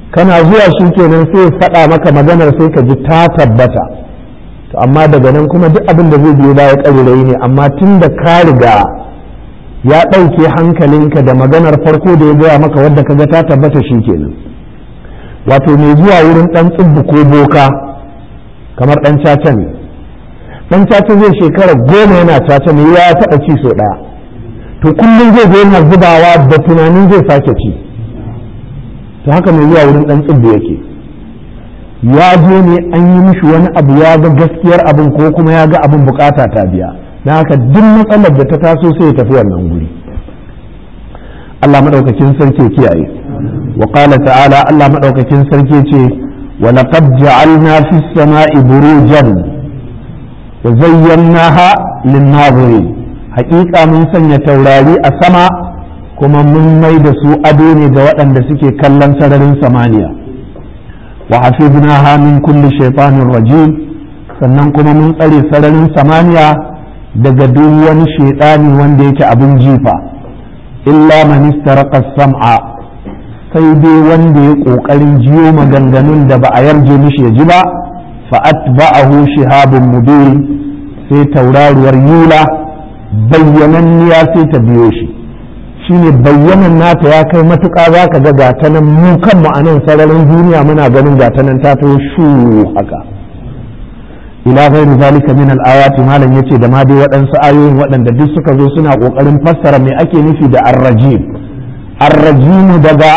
kana zuwa shi kenan sai faɗa maka maganar sai ka ji ta tabbata to amma daga nan kuma duk abin da zai biyo baya ƙarirai ne amma tun da ka riga ya ɗauke hankalinka da maganar farko da ya gaya maka wadda ka ga ta tabbata shi kenan wato mai zuwa wurin ɗan tsibbi ko boka kamar ɗan caca ne ɗan caca zai shekara goma yana caca ne ya taɓa ci sau ɗaya to kullum zai zo yana zubawa da tunanin zai sake ci to haka mai zuwa wurin ɗan tsibbi yake ya je ne an yi mishi wani abu ya ga gaskiyar abin ko kuma ya ga abin bukata ta biya na haka duk matsalar da ta taso sai ya tafi wannan guri Allah madaukakin sarki kiyaye wa qala ta'ala Allah madaukakin sarki ce wa laqad ja'alna fis sama'i burujan wa zayyanaha lin-nazirin haƙiƙa mun sanya taurari a sama kuma mun mai da su ado ne ga waɗanda suke kallon sararin samaniya wa hafidnaha min kulli shaytanir rajim sannan kuma mun tsare sararin samaniya daga duk wani shaidani wanda yake abin jifa illa man istaraqa sam'a sai dai wanda ya kokarin jiyo maganganun da ba a yarje mishi ya ji ba fa atba'ahu shihabun mubin sai tauraruwar yula bayyananniya sai ta biyo shi shine bayyanan nata ya kai matuƙa za ka ga gata nan mu kanmu a nan sararin duniya muna ganin gata nan ta to shu haka ila ghairi zalika min al-ayati malam yace da ma dai waɗansu ayoyin waɗanda duk suka zo suna ƙoƙarin fassara me ake nufi da ar-rajim ar-rajim daga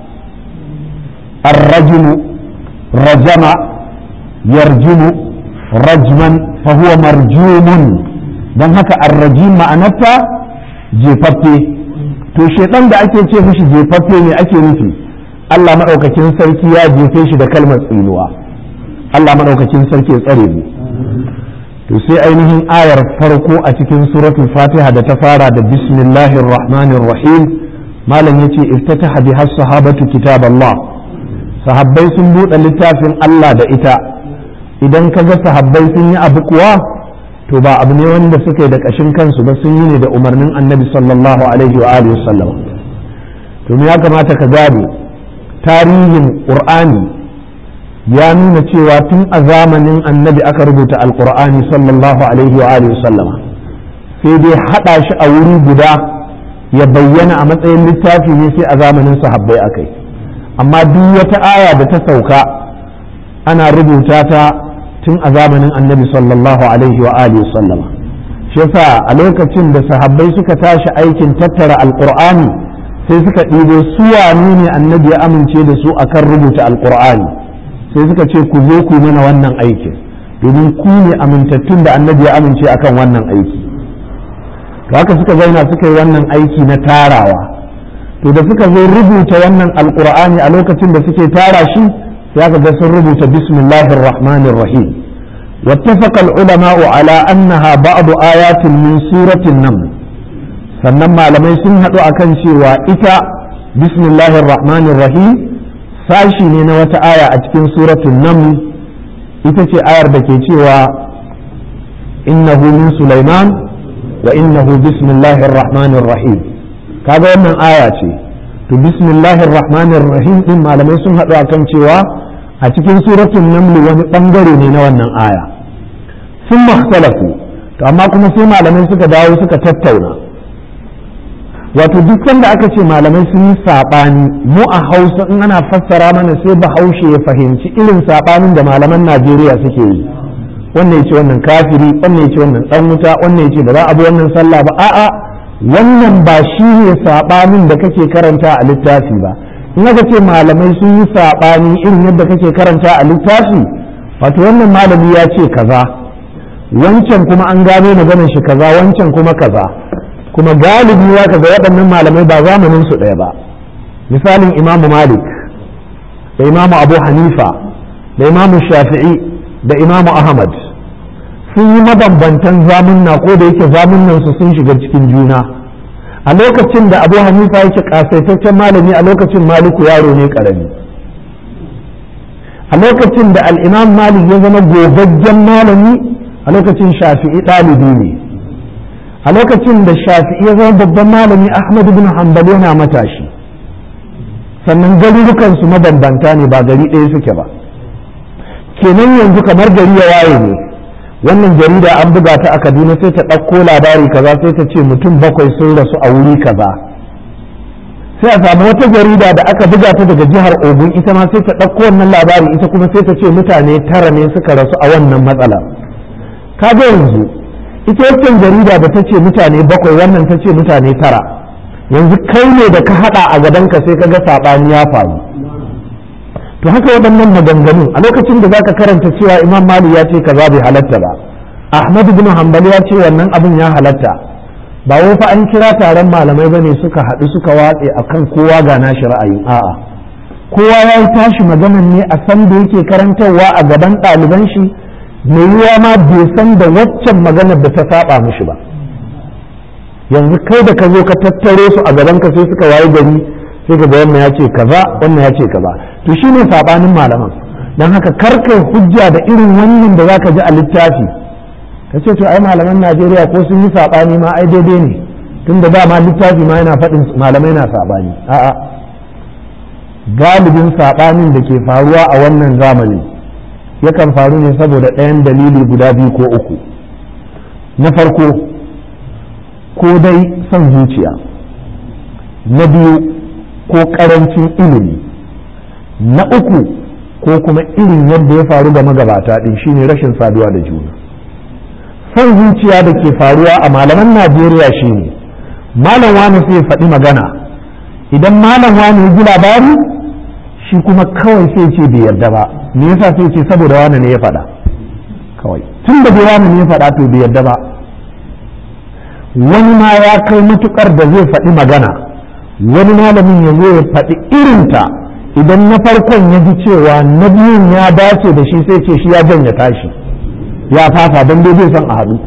ar-rajim rajama yarjimu rajman fa huwa marjumun dan haka ar-rajim ma'anarta jefaffe to shedan da ake ce mishi jefaffe ne ake nufi Allah madaukakin sarki ya jefe shi da kalmar tsinuwa Allah madaukakin sarki ya tsare mu to sai ainihin ayar farko a cikin suratul fatiha da ta fara da bismillahir rahmanir rahim malam yace iftataha biha sahabatu kitab Allah sahabbai sun buɗe littafin Allah da ita idan kaga sahabbai sun yi abu kuwa to ba abu ne wanda suka yi da ƙashin kansu ba sun yi ne da umarnin annabi sallallahu alaihi wa alihi wasallam to ya kamata ka gane tarihin qur'ani ya nuna cewa tun a zamanin annabi aka rubuta alqur'ani sallallahu alaihi wa alihi wasallam sai dai hada shi a wuri guda ya bayyana a matsayin littafi ne sai a zamanin sahabbai akai amma duk wata aya da ta sauka ana rubuta ta tun a zamanin annabi sallallahu alaihi wa alihi sallama shi yasa a lokacin da sahabbai suka tashi aikin tattara alqur'ani sai suka ɗibo su wane ne annabi ya amince da su akan rubuta alqur'ani sai suka ce ku zo ku mana wannan aikin domin ku ne amintattun da annabi ya amince akan wannan aiki to haka suka zauna suka yi wannan aiki na tarawa to da suka zo rubuta wannan alqur'ani a lokacin da suke tara shi ya ga sun rubuta bismillahir rahmanir rahim واتفق العلماء على أنها بعض آيات من سورة النمل sannan malamai sun haɗu a kan cewa ita bismillahir rahmanir rahim sashi ne na wata aya a cikin suratun naml ita ce ayar da ke cewa innahu min sulaiman wa innahu bismillahir rahmanir rahim kaga wannan aya ce to bismillahir rahmanir rahim din malamai sun haɗu a kan cewa a cikin suratun naml wani ɓangare ne na wannan aya sun makhtalafu to amma kuma sai malamai suka dawo suka tattauna wato duk sanda aka ce malamai sun yi saɓani mu a hausa in ana fassara mana sai bahaushe ya fahimci irin saɓanin da malaman najeriya suke yi wannan ya ce wannan kafiri wannan ya ce wannan ɗan wuta wannan ya ce ba za a bi wannan sallah ba a'a wannan ba shi ne saɓanin da kake karanta a littafi ba in aka ce malamai sun yi saɓani irin yadda kake karanta a littafi wato wannan malami ya ce kaza wancan kuma an gano maganar shi kaza wancan kuma kaza kuma galibi ya kaga waɗannan malamai ba zamanin su ɗaya ba misalin imamu malik da imamu abu hanifa da imamu shafi'i da imamu ahmad sun yi mabambantan zamunna ko da yake zamunnan su sun shiga cikin juna a lokacin da abu hanifa yake kasaitaccen malami a lokacin maliku yaro ne karami a lokacin da al'imam malik ya zama gogaggen malami a lokacin shafi'i ɗalibi ne a lokacin da shafi'i ya zama babban malami ahmad bin hanbal yana matashi sannan garurukansu mabambanta ne ba gari ɗaya suke ba kenan yanzu kamar gari ya waye ne wannan jarida an buga ta a kaduna sai ta ɗauko labari kaza sai ta ce mutum bakwai sun rasu a wuri kaza sai a samu wata jarida da aka buga ta daga jihar ogun ita ma sai ta ɗauko wannan labari ita kuma sai ta ce mutane tara ne suka rasu a wannan matsala kaga yanzu ita wancan jarida da ta ce mutane bakwai wannan ta ce mutane tara yanzu kai ne da ka haɗa a gabanka sai ka ga saɓani ya faru to haka waɗannan maganganu a lokacin da zaka karanta cewa imam mali ya ce kaza bai halatta ba ahmad bin hanbali ya ce wannan abin ya halatta ba wai fa an kira taron malamai bane suka haɗu suka watse akan kowa ga nashi ra'ayin a'a kowa ya yi tashi maganan ne a san da yake karantarwa a gaban ɗaliban shi mai yiwa ma bai san da waccan maganar da ta saba mishi ba yanzu kai da ka zo ka tattare su a gaban ka sai suka wayi gari sai ka ga wannan ya ce kaza wannan ya ce kaza to shine sabanin malaman dan haka karkai hujja da irin wannan da zaka ji a littafi ka ce to ai malaman Najeriya ko sun yi sabani ma ai daidai ne tunda dama littafi ma yana faɗin malamai na sabani a'a galibin sabanin da ke faruwa a wannan zamani yakan faru ne saboda ɗayan dalili guda biyu ko uku na farko ko dai son zuciya na biyu ko ƙarancin ilimi na uku ko kuma irin yadda ya faru ga magabata ɗin shine rashin saduwa da juna son zuciya da ke faruwa a malaman najeriya shine malam wani sai faɗi magana idan malam wani ya ji labari shi kuma kawai sai ce bai yarda ba me yasa sai ce saboda wani ne ya faɗa kawai tun da bai wani ne ya faɗa to bai yarda ba wani ma ya kai matukar da zai faɗi magana wani malamin ya zo ya faɗi irinta idan na farkon ya ji cewa na biyun ya dace da shi sai ce shi ya janya tashi ya fasa don dai zai son a haɗu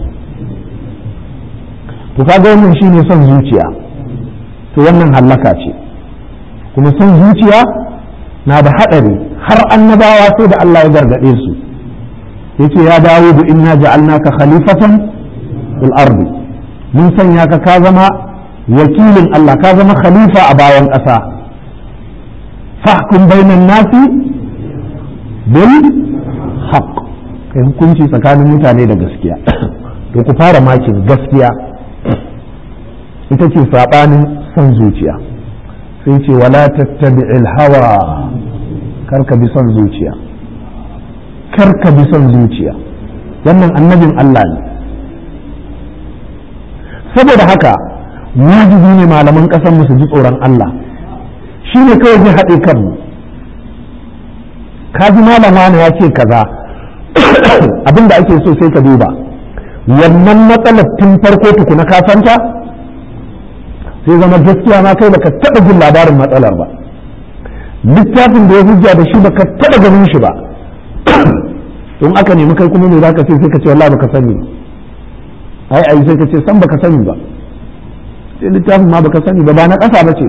to kaga wannan shine son zuciya to wannan hallaka ce kuma son zuciya na da haɗari har annabawa sai da Allah ya gargaɗe su yace ya dawo da inna ja'alnaka khalifatan fil ardi mun sanya ka ka zama wakilin Allah ka zama khalifa a bayan ƙasa fahkum bainan nasi bil haqq kai hukunci tsakanin mutane da gaskiya to ku fara makin gaskiya ita ce sabanin son zuciya sai ce wala tattabi'il hawa karka bi son zuciya karka bi son zuciya wannan annabin Allah ne saboda haka wajibi ne malaman ƙasar mu su ji tsoron Allah shi ne kawai zai haɗe kanmu ka ji malama ne ya ce kaza abinda ake so sai ka duba wannan matsalar tun farko tukuna ka santa sai zama gaskiya ma kai baka taɓa jin labarin matsalar ba littafin da ya hujja da shi baka taɓa ganin shi ba in aka nemi kai kuma ne zaka ce sai ka ce wallahi baka sani ai ai sai ka ce san baka sani ba sai littafin ma baka sani ba ba na ƙasa ba ce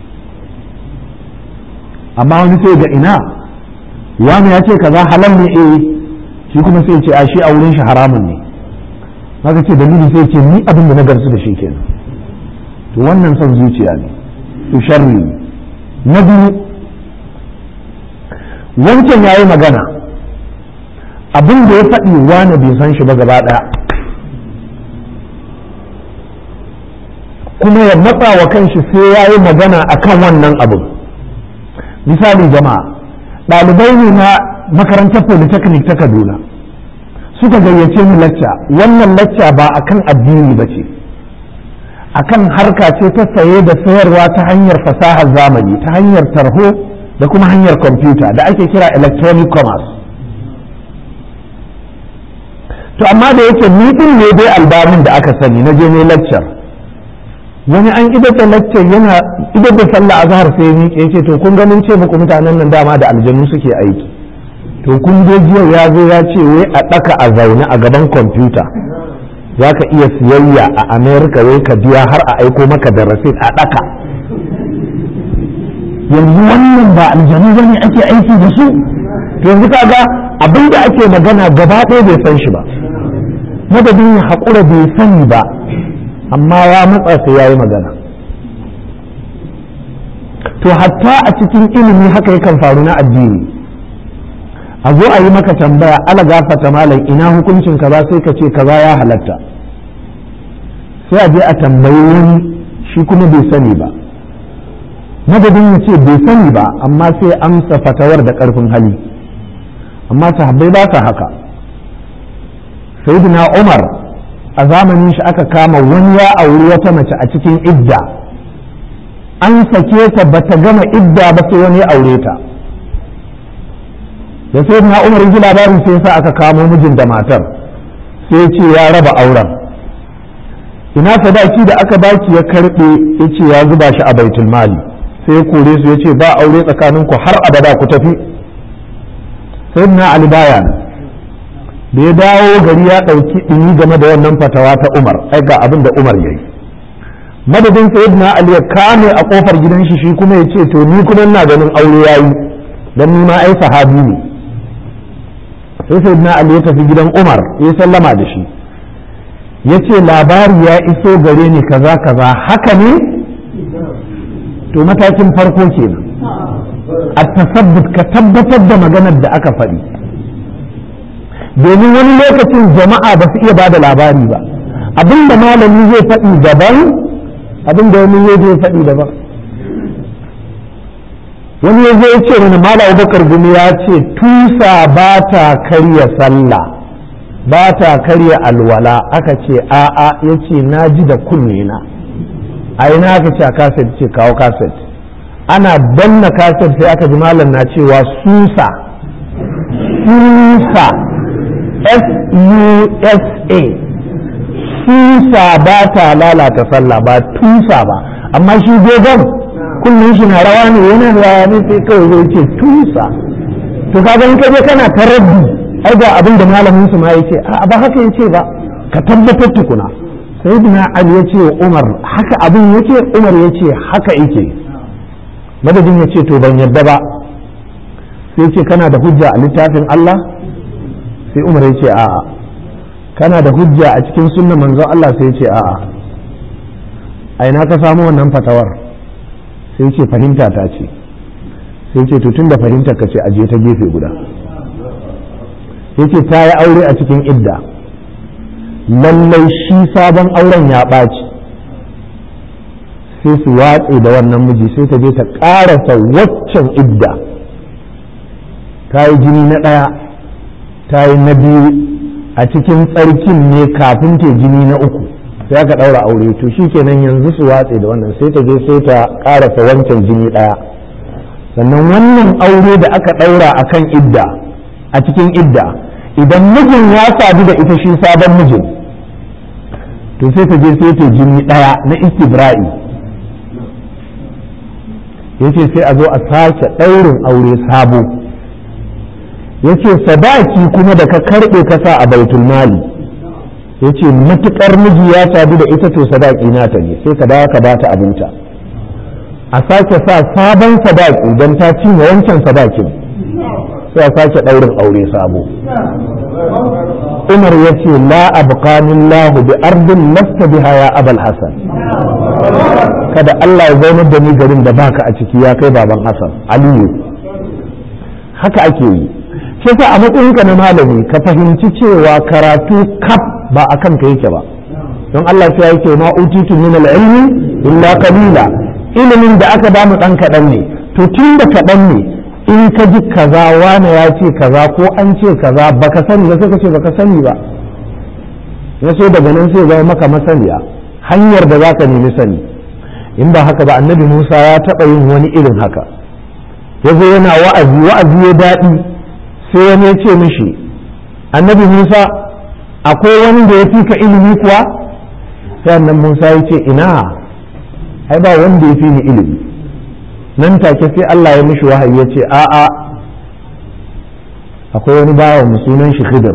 amma wani sai ga ina wani ya ce kaza halal ne eh shi kuma sai ce a shi a wurin shi haramun ne haka ce dalili sai ce ni abin da na garsu da shi kenan to wannan son zuciya ne to sharri na biyu wancan yayi magana abin da ya faɗi wani bai san shi ba gaba ɗaya kuma ya matsa wa kanshi sai ya yi magana a kan wannan abin misali jama'a ɗalibai ne na makarantar polytechnic ta kaduna suka gayyace mu lacca wannan lacca ba a kan addini ba ce a kan harka ce ta saye da sayarwa ta hanyar fasahar zamani ta hanyar tarho da kuma hanyar kwamfuta da ake kira electronic commerce to amma da yake ni din ne dai albamin da aka sani na je ne lecture wani an idar da lecture yana idar da sallah azhar sai ni ya ce to kun ga mun ce muku mutanen nan dama da aljanu suke aiki to kun je jiya ya zo ya ce wai a daka a zaune a gaban kwamfuta za ka iya siyayya a america wai ka biya har a aiko maka da rasit a daka yanzu wannan ba aljanu bane ake aiki da su to yanzu kaga abin da ake magana gaba ɗaya bai san shi ba madadin ya haƙura bai sani ba amma ya matsa sai ya yi magana to hatta a cikin ilimi haka yakan faru na addini a zo a yi maka tambaya ala gafata malam ina hukuncin kaza sai ka ce kaza ya halatta sai a je a tambayi wani shi kuma bai sani ba madadin ya ce bai sani ba amma sai amsa fatawar da karfin hali amma sahabbai ba sa haka sayyidina umar a zamanin shi aka kama wani ya auri wata mace a cikin idda an sake ta bata gama idda ba sai wani ya aure ta da sai na umar ji labarin sai sa aka kamo mijin da matar sai ce ya raba auren ina sadaki da aka baki ya karbe ya ce ya zuba shi a baitul mali sai ya kore su ya ce ba aure tsakaninku har abada ku tafi sai na ali baya da ya dawo gari ya ɗauki ɗumi game da wannan fatawa ta umar ai ga abin da umar ya yi madadin sayyidina ali ya kame a kofar gidan shi shi kuma ya ce to ni kuma ina ganin aure yayi dan ni ma ai sahabi ne sai sayyidina ali ya tafi gidan umar ya sallama da shi ya ce labari ya iso gare ni kaza kaza haka ne to matakin farko kenan a tasabbut ka tabbatar da maganar da aka faɗi domin wani lokacin jama'a ba su iya ba da labari ba abinda malami zai faɗi daban abinda wani zai faɗi daban wani ya zai ce mana mala abubakar gumi ya ce tusa ba ta karya sallah ba ta karya alwala aka ce a'a ya ce na ji da kunne na a ina aka ce a kaset ce kawo kaset ana danna kaset sai aka ji malam na cewa susa susa s-u-s-a susa ba ta lalata sallah ba tusa ba amma shi dogon kullum shi na rawa ne yana rawa ne sai kawai zai ce tusa to kaga in kaje kana taraddi ai ga abin da malamin su ma yace a ba haka yace ba ka tabbatar tukuna sayyidina ali yace umar haka abin yake umar yace haka yake madadin yace to ban yadda ba sai yace kana da hujja a littafin Allah sai umar yace a'a kana da hujja a cikin sunna manzon Allah sai yace a'a a ina ka samu wannan fatawar sai ce fahimta ta ce sai ce to tunda fahimta ka ce aje ta gefe guda yace ta yi aure a cikin idda lallai shi sabon auren ya ɓaci sai su watse da wannan miji sai ta je ta ƙarasa waccan idda ta yi jini na ɗaya ta yi na biyu a cikin tsarkin ne kafin ta jini na uku sai aka ɗaura aure to shi kenan yanzu su watse da wannan sai ta je sai ta ƙarasa wancan jini ɗaya sannan wannan aure da aka ɗaura a kan idda a cikin idda idan mijin ya sadu da ita shi sabon mijin to sai ta je sai ta jini ɗaya na istibra'i yace sai a zo a sake ɗaurin aure sabo yace sadaki kuma da ka karɓe ka sa a baitul mali yace matukar miji ya sadu da ita to sadaki nata ne sai ka dawo ka bata abinta a sake sa sabon sadaki don ta cinye wancan sadakin sai a sake ɗaurin aure sabo umar ya ce la abqanin lahu bi ardin lasta biha ya abal hasan kada Allah ya zaunar da ni garin da baka a ciki ya kai baban hasan aliyu haka ake yi shi sa a matsayinka na malami ka fahimci cewa karatu kaf ba a kanka yake ba don Allah sai yake ma utitu min al-ilmi illa qalila ilimin da aka bamu dan kadan ne to tun da kadan ne in ka ji kaza wani ya ce kaza ko an ce kaza baka sani ba sai ka ce baka sani ba ya so daga nan sai zama maka masaniya hanyar da zaka nemi sani in ba haka ba annabi Musa ya taɓa yin wani irin haka ya zo yana wa'azi wa'azi ya daɗi sai wani ya ce mishi annabi Musa akwai wani da ya fi ka ilimi kuwa sai annan Musa ya ce ina ai ba wanda ya fi ni ilimi nan take sai Allah ya mishi wahayi ya ce a'a akwai wani bawa mu sunan shi Khidir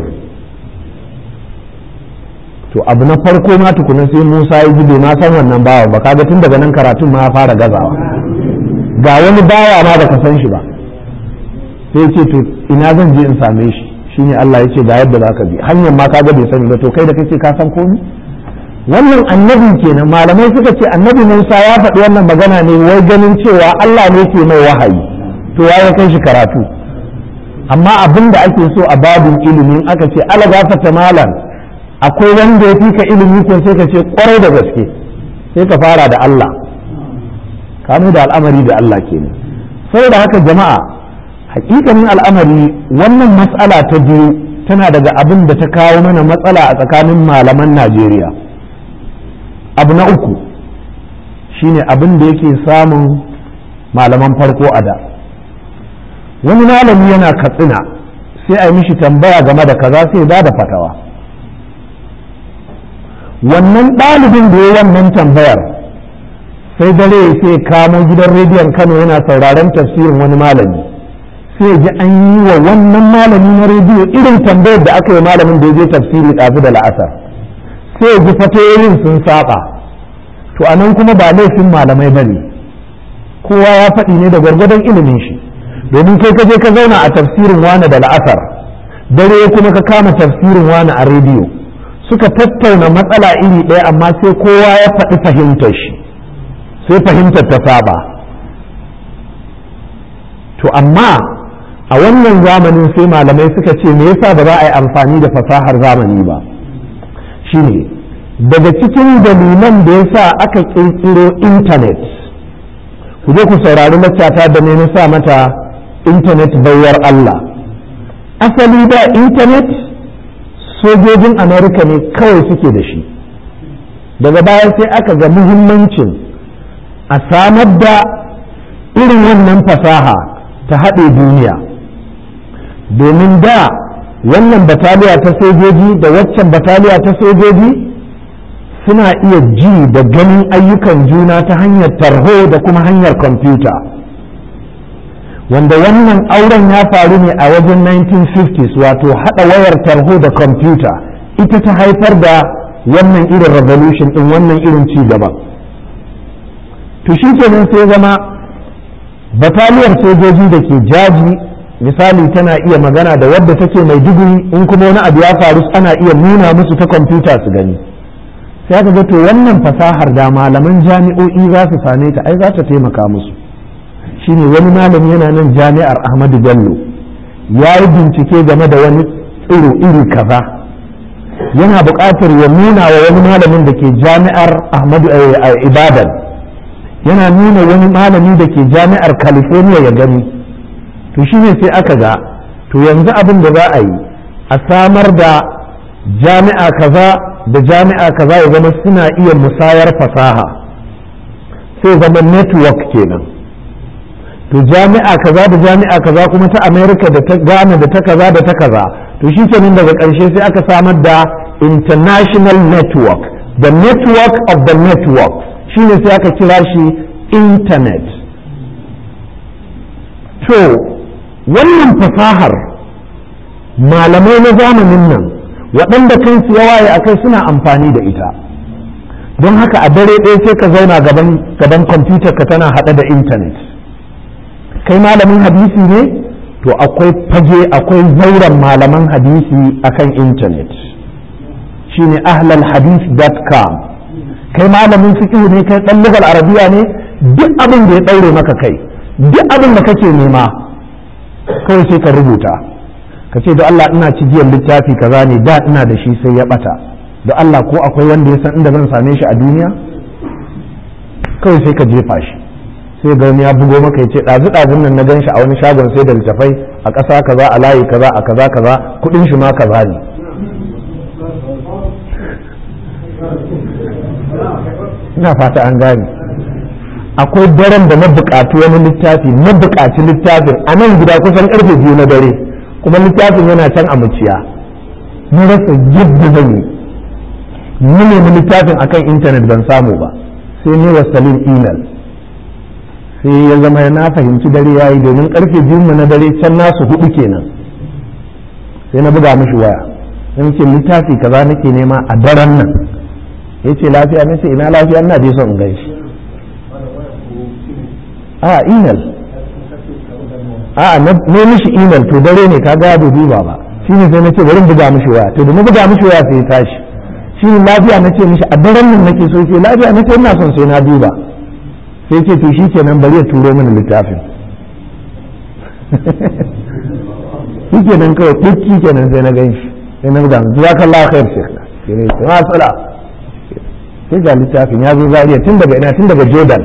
to abu na farko ma tukuna sai Musa ya ji bai ma san wannan bawan ba kaga tun daga nan karatun ma ya fara gazawa ga wani bawa ma baka san shi ba sai ce to ina zan je in same shi shine Allah ya ce ga yadda zaka bi hanyar ma kaga bai sani ba to kai da kake ka san komai wannan annabi kenan malamai suka ce annabi Musa ya faɗi wannan magana ne wai ganin cewa Allah ne ke mai wahayi to ya kai shi karatu amma abin da ake so a babin ilimin aka ce ala gafata malam akwai wanda ya fi ka ilimi ko sai ka ce kwarai da gaske sai ka fara da Allah kanu da al'amari da Allah kenan saboda haka jama'a hakikanin al'amari wannan matsala ta biyu tana daga abin da ta kawo mana matsala a tsakanin malaman Najeriya abu na uku shine abin da yake samun malaman farko a da wani malami yana katsina sai a yi mishi tambaya game da kaza sai ba da fatawa wannan ɗalibin da ya wannan tambayar sai dare sai kamo gidan rediyon kano yana sauraron tafsirin wani malami sai ji an yi wa wannan malami na rediyo irin tambayar da aka yi malamin da ya je tafsiri ɗazu da la'asar sai ji fatoyin sun saba to a nan kuma ba laifin malamai ba ne kowa ya faɗi ne da gwargwadon ilimin shi domin kai ka je ka zauna a tafsirin wani da la'asar dare kuma ka kama tafsirin wani a rediyo suka tattauna matsala iri ɗaya amma sai kowa ya faɗi fahimtar shi sai fahimtar ta saba to amma a wannan zamanin sai malamai suka ce me yasa ba za a yi amfani da fasahar zamani ba shine daga cikin dalilan da yasa aka ƙirƙiro intanet ku je ku saurari maccata da ne na sa mata intanet bayar Allah asali da intanet sojojin amerika ne kawai suke da shi daga baya sai aka ga muhimmancin a samar da irin wannan fasaha ta haɗe duniya domin da wannan bataliya ta sojoji da waccan bataliya ta sojoji suna iya ji da ganin ayyukan juna ta hanyar tarho da kuma hanyar kwamfuta wanda wannan auren ya faru ne a wajen 1950s wato haɗa wayar tarho da kwamfuta ita ta haifar da wannan irin revolution ɗin wannan irin ci gaba to shi kenan sai zama bataliyar sojoji da ke jaji misali tana iya magana da wadda take mai digiri in kuma wani abu ya faru ana iya nuna musu ta kwamfuta su gani sai aka ga to wannan fasahar da malaman jami'o'i za su same ta ai za ta taimaka musu shine wani malami yana nan jami'ar ahmadu bello ya yi bincike game da wani tsiro iri kaza yana buƙatar ya nuna wa wani malamin da ke jami'ar ahmadu ibadan yana nuna wani malami da ke jami'ar california ya gani to shine sai aka ga to yanzu abin da za a yi a samar da jami'a kaza da jami'a kaza ya zama suna iya musayar fasaha sai zama network kenan to jami'a kaza da jami'a kaza kuma ta america da ta ghana da ta kaza da ta kaza to shi kenan daga ƙarshe sai aka samar da international network the network of the network shine sai aka kira shi internet to wannan fasahar malamai na zamanin nan waɗanda kansu ya waye a kai suna amfani da ita don haka a dare ɗaya sai ka zauna gaban kwamfutar ka tana haɗe da intanet kai malamin hadisi ne to akwai fage akwai zauren malaman hadisi akan intanet shine ahlalhadith.com kai malamin fiqh ne kai dan lugal arabiya ne duk abin da ya daure maka kai duk abin da kake nema kawai sai ka rubuta ka ce da Allah ina cigiyar littafi kaza ne da ina da shi sai ya bata da Allah ko akwai wanda ya san inda zan same shi a duniya kawai sai ka jefa shi sai ga wani ya bugo maka ya ce ɗazu ɗazun nan na gan shi a wani shagon sai da littafai a ƙasa kaza a layi kaza a kaza kaza kuɗin shi ma kaza ne ina fata an gane akwai daren da na buƙatu wani littafi na buƙaci littafin a nan gida kusan ƙarfe biyu na dare kuma littafin yana can a muciya na rasa yadda zan yi ni nemi littafin akan intanet ban samu ba sai ne wa salim email sai ya zama na fahimci dare ya yi domin karfe biyu na dare can nasu hudu kenan sai na buga mishi waya sai ce littafi kaza nake nema a daren nan ya ce lafiya na ce ina lafiya ina je son in gan shi a email a na mishi email to dare ne ka ga bai duba ba shi ne sai na ce bari buga mishi waya to da na buga mishi waya sai ya tashi shi lafiya na ce mishi a daren nan nake so ce lafiya na ce ina son sai na duba sai ce to shi kenan bari ya turo mini littafin shi kenan kawai duk shi kenan sai na gan shi sai na ga zuwa kan lafiyar shi sai ne sai matsala sai ga littafin ya zo zariya tun daga ina tun daga jordan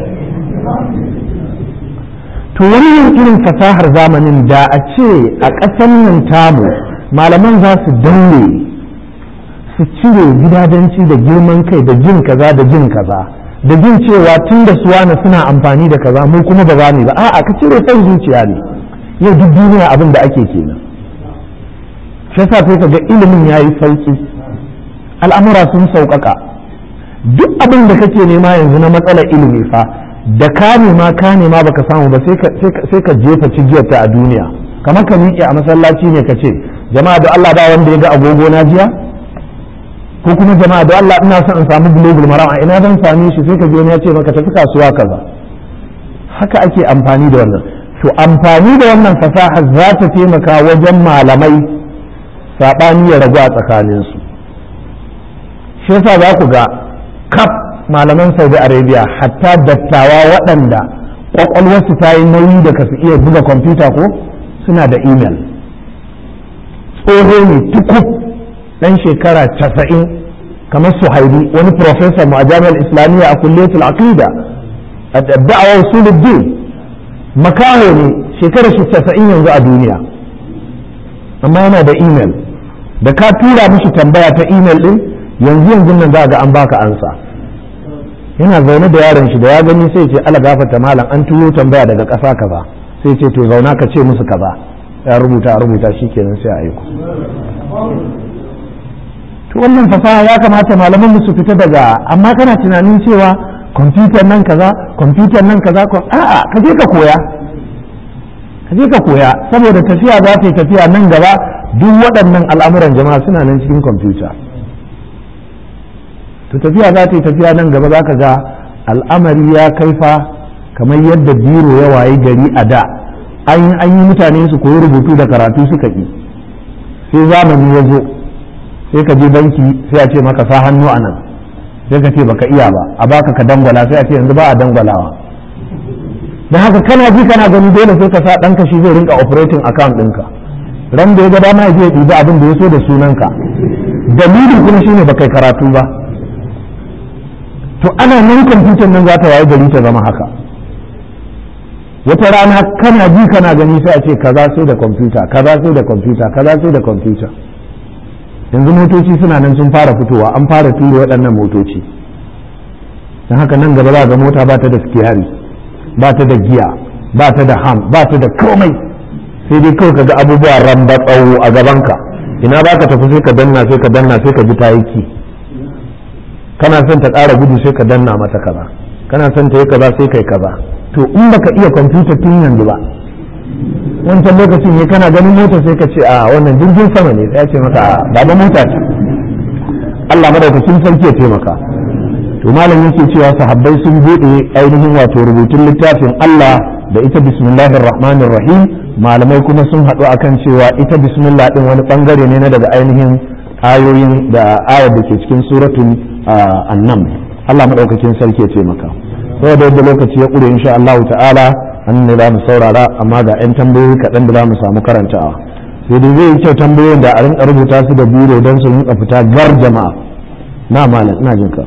to wannan irin fasahar zamanin da a ce a ƙasar nan tamu malaman za su daure su cire gidajenci da girman kai da jin kaza da jin kaza da jin cewa tun da suwana suna amfani da kaza mu kuma ba za mu ba a'a ka cire son zuciya ne yau duk duniya abin da ake kenan shi yasa sai ga ilimin yayi sauki al'amura sun sauƙaƙa duk abin da kake nema yanzu na matsalar ilimi fa da ka nema ka nema baka samu ba sai ka jefa cigiyarta a duniya kamar ka miƙe a masallaci ne ka ce jama'a da Allah ba wanda ya ga agogo na jiya ko kuma jama'a da Allah ina son in samu global maram a ina zan same shi sai ka je ya ce maka tafi kasuwa kaza haka ake amfani da wannan to amfani da wannan fasaha za ta taimaka wajen malamai saɓani ya ragu a tsakaninsu shi yasa za ku ga kaf malaman saudi arabia hatta dattawa waɗanda ƙwaƙwalwarsu ta yi nauyi da ka su iya buga kwamfuta ko suna da imel tsoho ne tukub ɗan shekara casa'in kamar suhaili wani professor mu a jami'ar islamiyya a kulliyatul aqida a da'awa usuluddin makaho ne shekarar shi casa'in yanzu a duniya amma yana da imel da ka tura mishi tambaya ta imel din yanzu yanzu nan za ga an baka ansa yana zaune da yaron shi da ya gani sai ce ala gafata malam an turo tambaya daga ƙasa kaza sai ce to zauna ka ce musu kaza ya rubuta rubuta shikenan sai a aiko to wannan fasaha ya kamata malaman su fita daga amma kana tunanin cewa kwamfutar nan kaza kwamfutar nan kaza a'a ka je ka koya ka je ka koya saboda tafiya za ta yi tafiya nan gaba duk waɗannan al'amuran jama'a suna nan cikin kwamfuta to tafiya za ta yi tafiya nan gaba za ka ga al'amari ya kaifa kamar yadda biro ya wayi gari a da an yi mutane su koyi rubutu da karatu suka ƙi sai zamani ya zo sai ka je banki sai a ce maka sa hannu a nan sai ka ce baka iya ba a baka ka dangwala sai a ce yanzu ba a dangwalawa da haka kana ji kana gani dole sai ka sa ɗanka shi zai rinka operating account ɗinka ran da ya ga dama ya je ya ɗibi abin da ya so da sunanka dalilin kuma shine baka karatu ba to ana nan kwamfutar nan za ta waye gari ta zama haka wata rana kana ji kana gani sai a ce kaza sai da kwamfuta kaza sai da kwamfuta kaza sai da kwamfuta yanzu motoci suna nan sun fara fitowa an fara tura waɗannan motoci don haka nan gaba za ga mota ba ta da skiyari ba ta da giya ba ta da ham ba ta da komai sai dai kawai kaga abubuwa ramba tsawo a gabanka ina ba ka tafi sai ka danna sai ka danna sai ka ji ta yi ki kana son ta ƙara gudu sai ka danna mata kaza kana son ta yi kaza sai kai kaza to in baka iya kwamfuta tun yanzu ba wancan lokacin ne kana ganin mota sai ka ce a wannan jirgin sama ne sai ya ce maka baba mota ce Allah madaukakin sarki ya taimaka to malam yake cewa sahabbai sun bude ainihin wato rubutun littafin Allah da ita bismillahir rahmanir rahim malamai kuma sun haɗu akan cewa ita bismillah din wani bangare ne na daga ainihin ayoyin da ayar da ke cikin suratul annam Allah madaukakin sarki ya taimaka saboda yadda lokaci ya ƙure insha Allah ta'ala an ne za mu saurara amma ga 'yan tambayoyi kaɗan da za mu samu karantawa sai dai zai yi kyau tambayoyin da a rinka rubuta su da biro don su rinka fita gar jama'a na malam ina jin ka